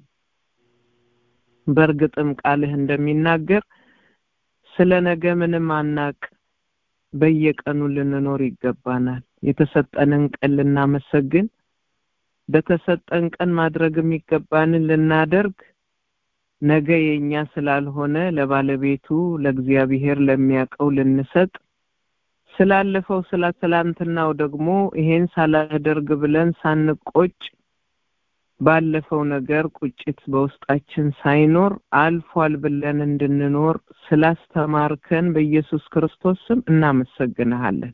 በእርግጥም ቃልህ እንደሚናገር ስለ ነገ ምንም አናቅ በየቀኑ ልንኖር ይገባናል የተሰጠንን ቀን ልናመሰግን በተሰጠን ቀን ማድረግ የሚገባንን ልናደርግ ነገ የኛ ስላልሆነ ለባለቤቱ ለእግዚአብሔር ለሚያውቀው ልንሰጥ ስላለፈው ስለ ትላንትናው ደግሞ ይሄን ሳላደርግ ብለን ሳንቆጭ ባለፈው ነገር ቁጭት በውስጣችን ሳይኖር አልፏል ብለን እንድንኖር ስላስተማርከን በኢየሱስ ክርስቶስ ስም እናመሰግንሃለን።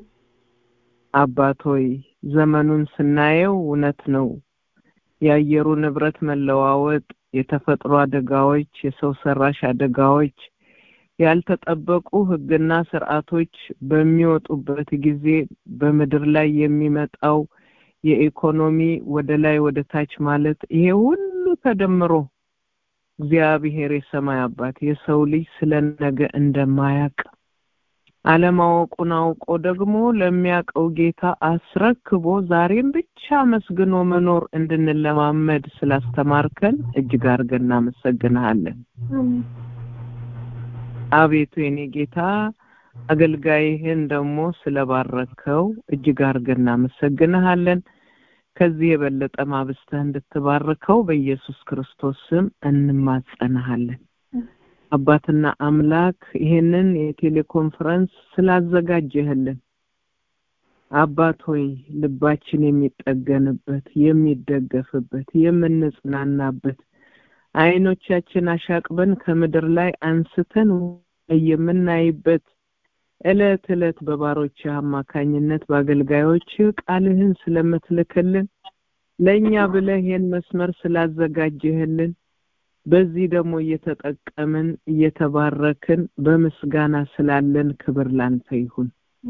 አባት ሆይ ዘመኑን ስናየው እውነት ነው የአየሩ ንብረት መለዋወጥ፣ የተፈጥሮ አደጋዎች፣ የሰው ሰራሽ አደጋዎች፣ ያልተጠበቁ ሕግና ስርዓቶች በሚወጡበት ጊዜ በምድር ላይ የሚመጣው የኢኮኖሚ ወደ ላይ ወደ ታች ማለት ይሄ ሁሉ ተደምሮ እግዚአብሔር የሰማይ አባት የሰው ልጅ ስለ ነገ እንደማያውቅ አለማወቁን አውቆ ደግሞ ለሚያውቀው ጌታ አስረክቦ ዛሬም ብቻ መስግኖ መኖር እንድንለማመድ ስላስተማርከን እጅግ አድርገን እናመሰግንሃለን። አቤቱ የኔ ጌታ አገልጋይህን ደግሞ ስለባረከው እጅግ አድርገን እናመሰግንሃለን። ከዚህ የበለጠ ማብስተህ እንድትባርከው በኢየሱስ ክርስቶስ ስም እንማጸንሃለን። አባትና አምላክ ይሄንን የቴሌኮንፈረንስ ስላዘጋጀህልን አባት ሆይ ልባችን የሚጠገንበት፣ የሚደገፍበት፣ የምንጽናናበት አይኖቻችን አሻቅበን ከምድር ላይ አንስተን የምናይበት እለት እለት በባሮች አማካኝነት በአገልጋዮች ቃልህን ስለምትልክልን ለእኛ ብለህ ይህን መስመር ስላዘጋጀህልን በዚህ ደግሞ እየተጠቀምን እየተባረክን በምስጋና ስላለን ክብር ላንተ ይሁን።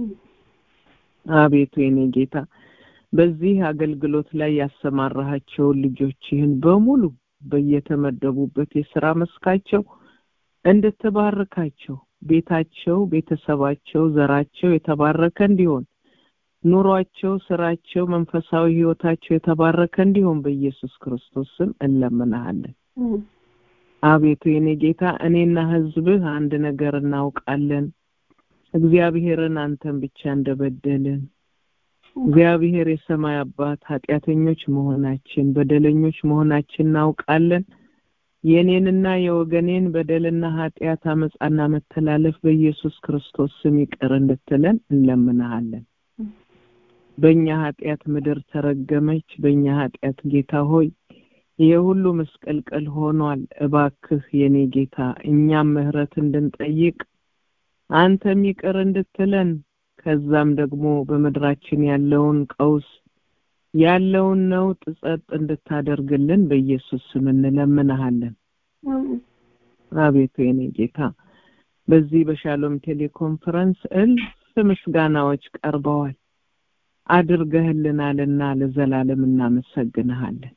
አቤቱ የኔ ጌታ በዚህ አገልግሎት ላይ ያሰማራሃቸውን ልጆችህን በሙሉ በየተመደቡበት የስራ መስካቸው እንድትባርካቸው ቤታቸው፣ ቤተሰባቸው፣ ዘራቸው የተባረከ እንዲሆን ኑሯቸው፣ ስራቸው፣ መንፈሳዊ ህይወታቸው የተባረከ እንዲሆን በኢየሱስ ክርስቶስ ስም እንለምናሃለን። አቤቱ የኔ ጌታ እኔና ህዝብህ አንድ ነገር እናውቃለን። እግዚአብሔርን አንተን ብቻ እንደበደልን እግዚአብሔር የሰማይ አባት ኃጢአተኞች መሆናችን በደለኞች መሆናችን እናውቃለን። የኔንና የወገኔን በደልና ኃጢአት አመፃና መተላለፍ በኢየሱስ ክርስቶስ ስም ይቅር እንድትለን እንለምንሃለን። በእኛ ኃጢአት ምድር ተረገመች። በእኛ ኃጢአት ጌታ ሆይ ይህ ሁሉ መስቀልቀል ሆኗል። እባክህ የኔ ጌታ እኛም ምህረት እንድንጠይቅ አንተም ይቅር እንድትለን ከዛም ደግሞ በምድራችን ያለውን ቀውስ ያለውን ነውጥ ጸጥ እንድታደርግልን በኢየሱስ ስም እንለምንሃለን። አቤቱ የኔ ጌታ በዚህ በሻሎም ቴሌኮንፈረንስ እልፍ ምስጋናዎች ቀርበዋል። አድርገህልናልና ለዘላለም እናመሰግንሃለን።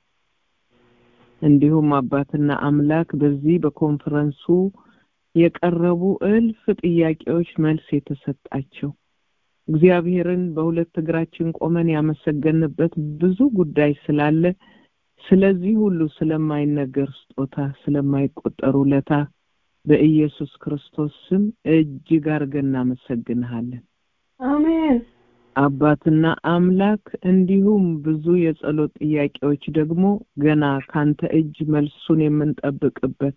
እንዲሁም አባትና አምላክ በዚህ በኮንፈረንሱ የቀረቡ እልፍ ጥያቄዎች መልስ የተሰጣቸው እግዚአብሔርን በሁለት እግራችን ቆመን ያመሰገንበት ብዙ ጉዳይ ስላለ ስለዚህ ሁሉ ስለማይነገር ስጦታ ስለማይቆጠር ውለታ በኢየሱስ ክርስቶስ ስም እጅግ አድርገን እናመሰግንሃለን። አሜን። አባትና አምላክ እንዲሁም ብዙ የጸሎት ጥያቄዎች ደግሞ ገና ካንተ እጅ መልሱን የምንጠብቅበት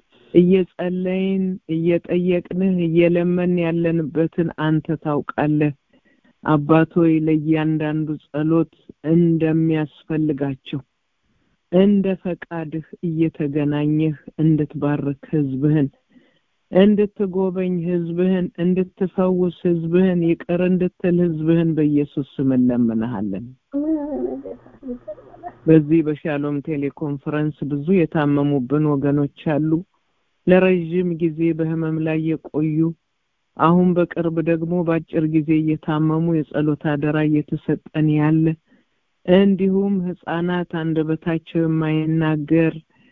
እየጸለይን እየጠየቅንህ እየለመን ያለንበትን አንተ ታውቃለህ። አባቶይ ለእያንዳንዱ ጸሎት እንደሚያስፈልጋቸው እንደ ፈቃድህ እየተገናኘህ እንድትባርክ ህዝብህን እንድትጎበኝ ህዝብህን እንድትፈውስ ህዝብህን ይቅር እንድትል ህዝብህን በኢየሱስ ስም እንለምንሃለን። በዚህ በሻሎም ቴሌኮንፈረንስ ብዙ የታመሙብን ወገኖች አሉ። ለረዥም ጊዜ በህመም ላይ የቆዩ አሁን በቅርብ ደግሞ በአጭር ጊዜ እየታመሙ የጸሎት አደራ እየተሰጠን ያለ እንዲሁም ህጻናት አንደበታቸው የማይናገር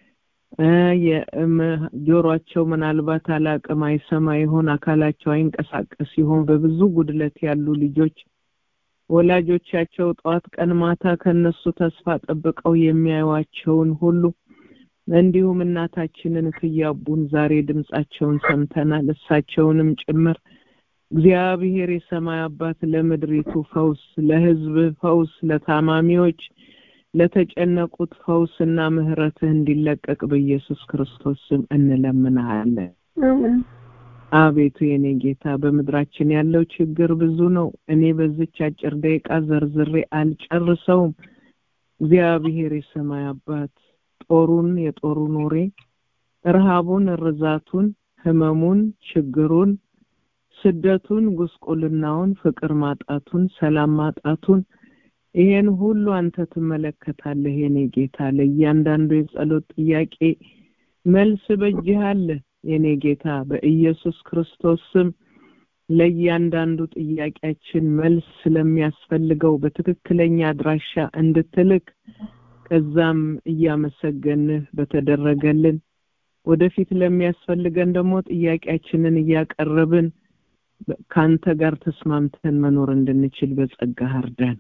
ጆሯቸው ምናልባት አላቅም አይሰማ ይሆን አካላቸው አይንቀሳቀስ ይሆን በብዙ ጉድለት ያሉ ልጆች ወላጆቻቸው ጠዋት ቀን ማታ ከነሱ ተስፋ ጠብቀው የሚያዩዋቸውን ሁሉ እንዲሁም እናታችንን ክያቡን ዛሬ ድምጻቸውን ሰምተናል እሳቸውንም ጭምር እግዚአብሔር የሰማይ አባት ለምድሪቱ ፈውስ ለህዝብ ፈውስ ለታማሚዎች ለተጨነቁት ፈውስና ምህረትህ እንዲለቀቅ በኢየሱስ ክርስቶስ ስም እንለምንሃለን። አቤቱ የኔ ጌታ በምድራችን ያለው ችግር ብዙ ነው። እኔ በዚች አጭር ደቂቃ ዘርዝሬ አልጨርሰውም። እግዚአብሔር የሰማይ አባት ጦሩን የጦሩን ወሬ ረሃቡን፣ ርዛቱን፣ ህመሙን፣ ችግሩን፣ ስደቱን፣ ጉስቁልናውን፣ ፍቅር ማጣቱን፣ ሰላም ማጣቱን ይሄን ሁሉ አንተ ትመለከታለህ የኔ ጌታ። ለእያንዳንዱ የጸሎት ጥያቄ መልስ በእጅህ አለ የኔ ጌታ። በኢየሱስ ክርስቶስ ስም ለእያንዳንዱ ጥያቄያችን መልስ ስለሚያስፈልገው በትክክለኛ አድራሻ እንድትልክ ከዛም እያመሰገንህ በተደረገልን ወደፊት ለሚያስፈልገን ደግሞ ጥያቄያችንን እያቀረብን ከአንተ ጋር ተስማምተን መኖር እንድንችል በጸጋህ እርዳን።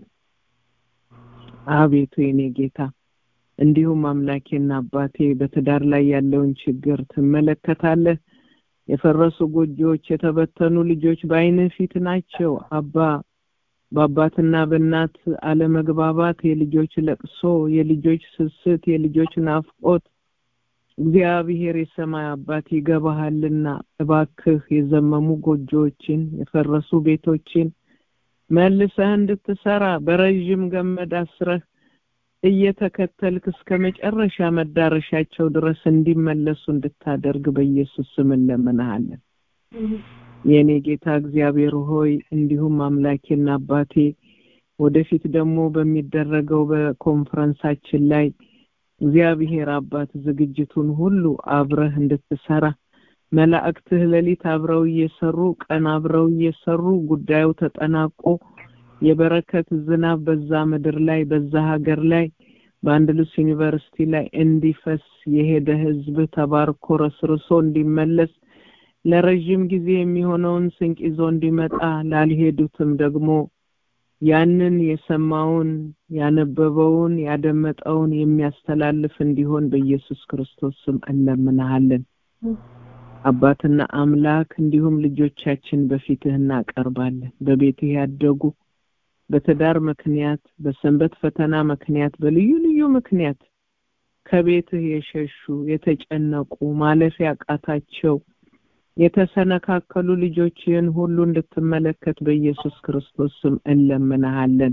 አቤቱ የኔ ጌታ እንዲሁም አምላኬና አባቴ በትዳር ላይ ያለውን ችግር ትመለከታለህ። የፈረሱ ጎጆዎች፣ የተበተኑ ልጆች በዓይንህ ፊት ናቸው። አባ በአባትና በእናት አለመግባባት፣ የልጆች ለቅሶ፣ የልጆች ስስት፣ የልጆች ናፍቆት እግዚአብሔር የሰማይ አባት ይገባሃልና እባክህ የዘመሙ ጎጆዎችን የፈረሱ ቤቶችን መልሰህ እንድትሰራ በረዥም ገመድ አስረህ እየተከተልክ እስከ መጨረሻ መዳረሻቸው ድረስ እንዲመለሱ እንድታደርግ በኢየሱስ ስም እንለምንሃለን። የእኔ ጌታ እግዚአብሔር ሆይ እንዲሁም አምላኬና አባቴ ወደፊት ደግሞ በሚደረገው በኮንፈረንሳችን ላይ እግዚአብሔር አባት ዝግጅቱን ሁሉ አብረህ እንድትሰራ መላእክትህ ሌሊት አብረው እየሰሩ ቀን አብረው እየሰሩ ጉዳዩ ተጠናቆ የበረከት ዝናብ በዛ ምድር ላይ በዛ ሀገር ላይ በአንድሉስ ዩኒቨርሲቲ ላይ እንዲፈስ የሄደ ህዝብ ተባርኮ ረስርሶ እንዲመለስ ለረዥም ጊዜ የሚሆነውን ስንቅ ይዞ እንዲመጣ ላልሄዱትም ደግሞ ያንን የሰማውን ያነበበውን ያደመጠውን የሚያስተላልፍ እንዲሆን በኢየሱስ ክርስቶስ ስም እንለምናሃለን። አባትና አምላክ እንዲሁም ልጆቻችን በፊትህ እናቀርባለን። በቤትህ ያደጉ በትዳር ምክንያት በሰንበት ፈተና ምክንያት በልዩ ልዩ ምክንያት ከቤትህ የሸሹ የተጨነቁ ማለፍ ያቃታቸው የተሰነካከሉ ልጆችህን ሁሉ እንድትመለከት በኢየሱስ ክርስቶስ ስም እንለምንሃለን።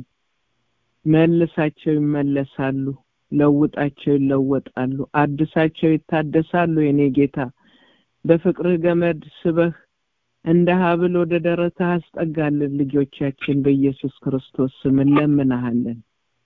መልሳቸው ይመለሳሉ፣ ለውጣቸው ይለወጣሉ፣ አድሳቸው ይታደሳሉ። የኔ ጌታ በፍቅርህ ገመድ ስበህ እንደ ሀብል ወደ ደረትህ አስጠጋልን። ልጆቻችን በኢየሱስ ክርስቶስ ስም እንለምንሃለን።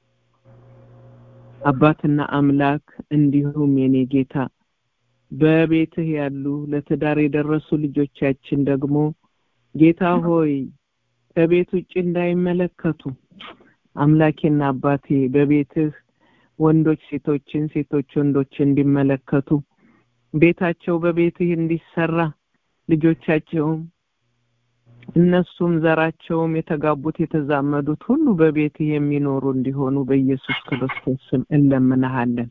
አባትና አምላክ እንዲሁም የኔ ጌታ በቤትህ ያሉ ለትዳር የደረሱ ልጆቻችን ደግሞ ጌታ ሆይ ከቤት ውጭ እንዳይመለከቱ አምላኬና አባቴ በቤትህ ወንዶች ሴቶችን፣ ሴቶች ወንዶች እንዲመለከቱ ቤታቸው በቤትህ እንዲሰራ ልጆቻቸውም እነሱም ዘራቸውም የተጋቡት የተዛመዱት ሁሉ በቤትህ የሚኖሩ እንዲሆኑ በኢየሱስ ክርስቶስ ስም እንለምንሃለን።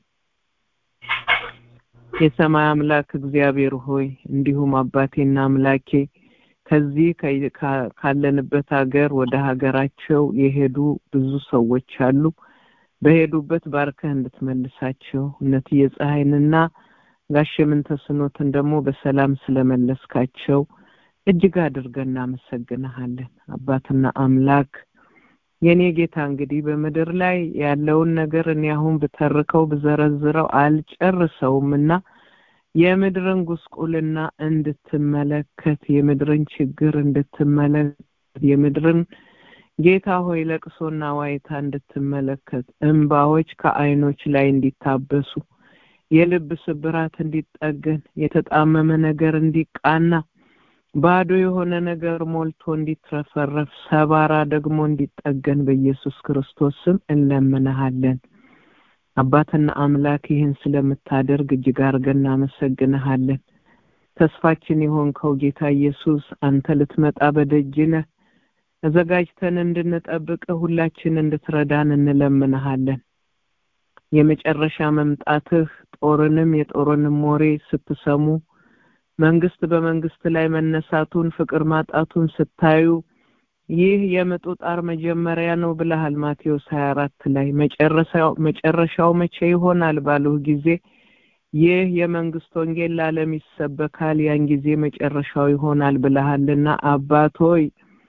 የሰማይ አምላክ እግዚአብሔር ሆይ እንዲሁም አባቴና አምላኬ ከዚህ ካለንበት ሀገር ወደ ሀገራቸው የሄዱ ብዙ ሰዎች አሉ። በሄዱበት ባርከህ እንድትመልሳቸው እነትዬ ፀሐይንና ጋሽ ምንተስኖትን ደግሞ በሰላም ስለመለስካቸው እጅግ አድርገን እናመሰግንሃለን። አባትና አምላክ የኔ ጌታ እንግዲህ በምድር ላይ ያለውን ነገር እኔ አሁን ብተርከው ብዘረዝረው አልጨርሰውም እና የምድርን ጉስቁልና እንድትመለከት የምድርን ችግር እንድትመለከት የምድርን ጌታ ሆይ ለቅሶና ዋይታ እንድትመለከት እንባዎች ከዓይኖች ላይ እንዲታበሱ የልብ ስብራት እንዲጠገን የተጣመመ ነገር እንዲቃና ባዶ የሆነ ነገር ሞልቶ እንዲትረፈረፍ ሰባራ ደግሞ እንዲጠገን በኢየሱስ ክርስቶስ ስም እንለምንሃለን። አባትና አምላክ ይህን ስለምታደርግ እጅግ አድርገን እናመሰግንሃለን። ተስፋችን የሆንከው ጌታ ኢየሱስ አንተ ልትመጣ በደጅ ነህ። ተዘጋጅተን እንድንጠብቅ ሁላችን እንድትረዳን እንለምንሃለን። የመጨረሻ መምጣትህ ጦርንም የጦርንም ወሬ ስትሰሙ መንግስት በመንግስት ላይ መነሳቱን ፍቅር ማጣቱን ስታዩ ይህ የምጡ ጣር መጀመሪያ ነው ብለሃል ማቴዎስ 24 ላይ መጨረሻው መጨረሻው መቼ ይሆናል ባሉህ ጊዜ ይህ የመንግስት ወንጌል ለዓለም ይሰበካል ያን ጊዜ መጨረሻው ይሆናል ብለሃልና አባት ሆይ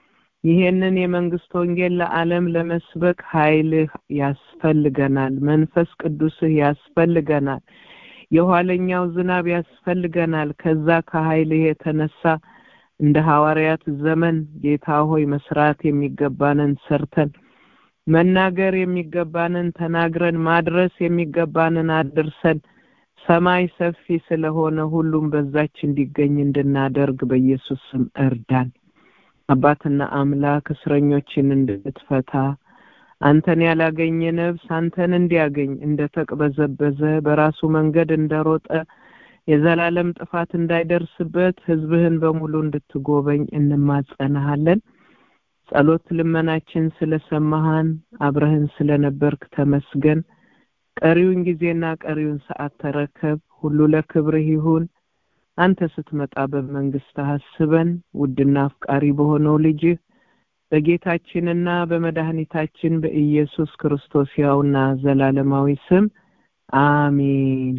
ይሄንን የመንግስት ወንጌል ለዓለም ለመስበክ ኃይልህ ያስፈልገናል። መንፈስ ቅዱስህ ያስፈልገናል። የኋለኛው ዝናብ ያስፈልገናል። ከዛ ከኃይልህ የተነሳ እንደ ሐዋርያት ዘመን ጌታ ሆይ መስራት የሚገባንን ሰርተን መናገር የሚገባንን ተናግረን ማድረስ የሚገባንን አድርሰን ሰማይ ሰፊ ስለሆነ ሁሉም በዛች እንዲገኝ እንድናደርግ በኢየሱስ ስም እርዳን። አባትና አምላክ እስረኞችን እንድትፈታ አንተን ያላገኘ ነፍስ አንተን እንዲያገኝ እንደተቅበዘበዘ በራሱ መንገድ እንደሮጠ የዘላለም ጥፋት እንዳይደርስበት ህዝብህን በሙሉ እንድትጎበኝ እንማጸናሃለን። ጸሎት ልመናችን ስለሰማሃን አብረህን ስለነበርክ ተመስገን። ቀሪውን ጊዜና ቀሪውን ሰዓት ተረከብ። ሁሉ ለክብርህ ይሁን። አንተ ስትመጣ በመንግስት አስበን። ውድና አፍቃሪ በሆነው ልጅህ በጌታችንና በመድኃኒታችን በኢየሱስ ክርስቶስ ያውና ዘላለማዊ ስም አሜን።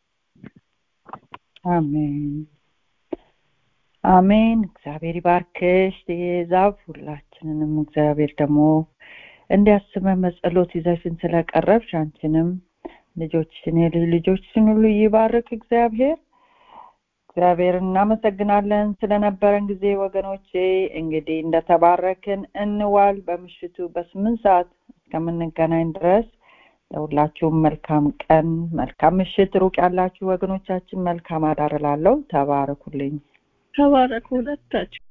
አሜን አሜን። እግዚአብሔር ይባርክሽ ዛብ ሁላችንንም እግዚአብሔር ደግሞ እንዲያስበን በጸሎት ይዘሽን ስለቀረብሽ አንቺንም ልጆችሽን የልጅ ልጆችሽን ሁሉ ይባርክ እግዚአብሔር። እግዚአብሔር እናመሰግናለን ስለነበረን ጊዜ ወገኖቼ። እንግዲህ እንደተባረክን እንዋል። በምሽቱ በስምንት ሰዓት እስከምንገናኝ ድረስ ለሁላችሁም መልካም ቀን፣ መልካም ምሽት። ሩቅ ያላችሁ ወገኖቻችን መልካም አዳር እላለሁ። ተባረኩልኝ። ተባረኩ ሁለታችሁ።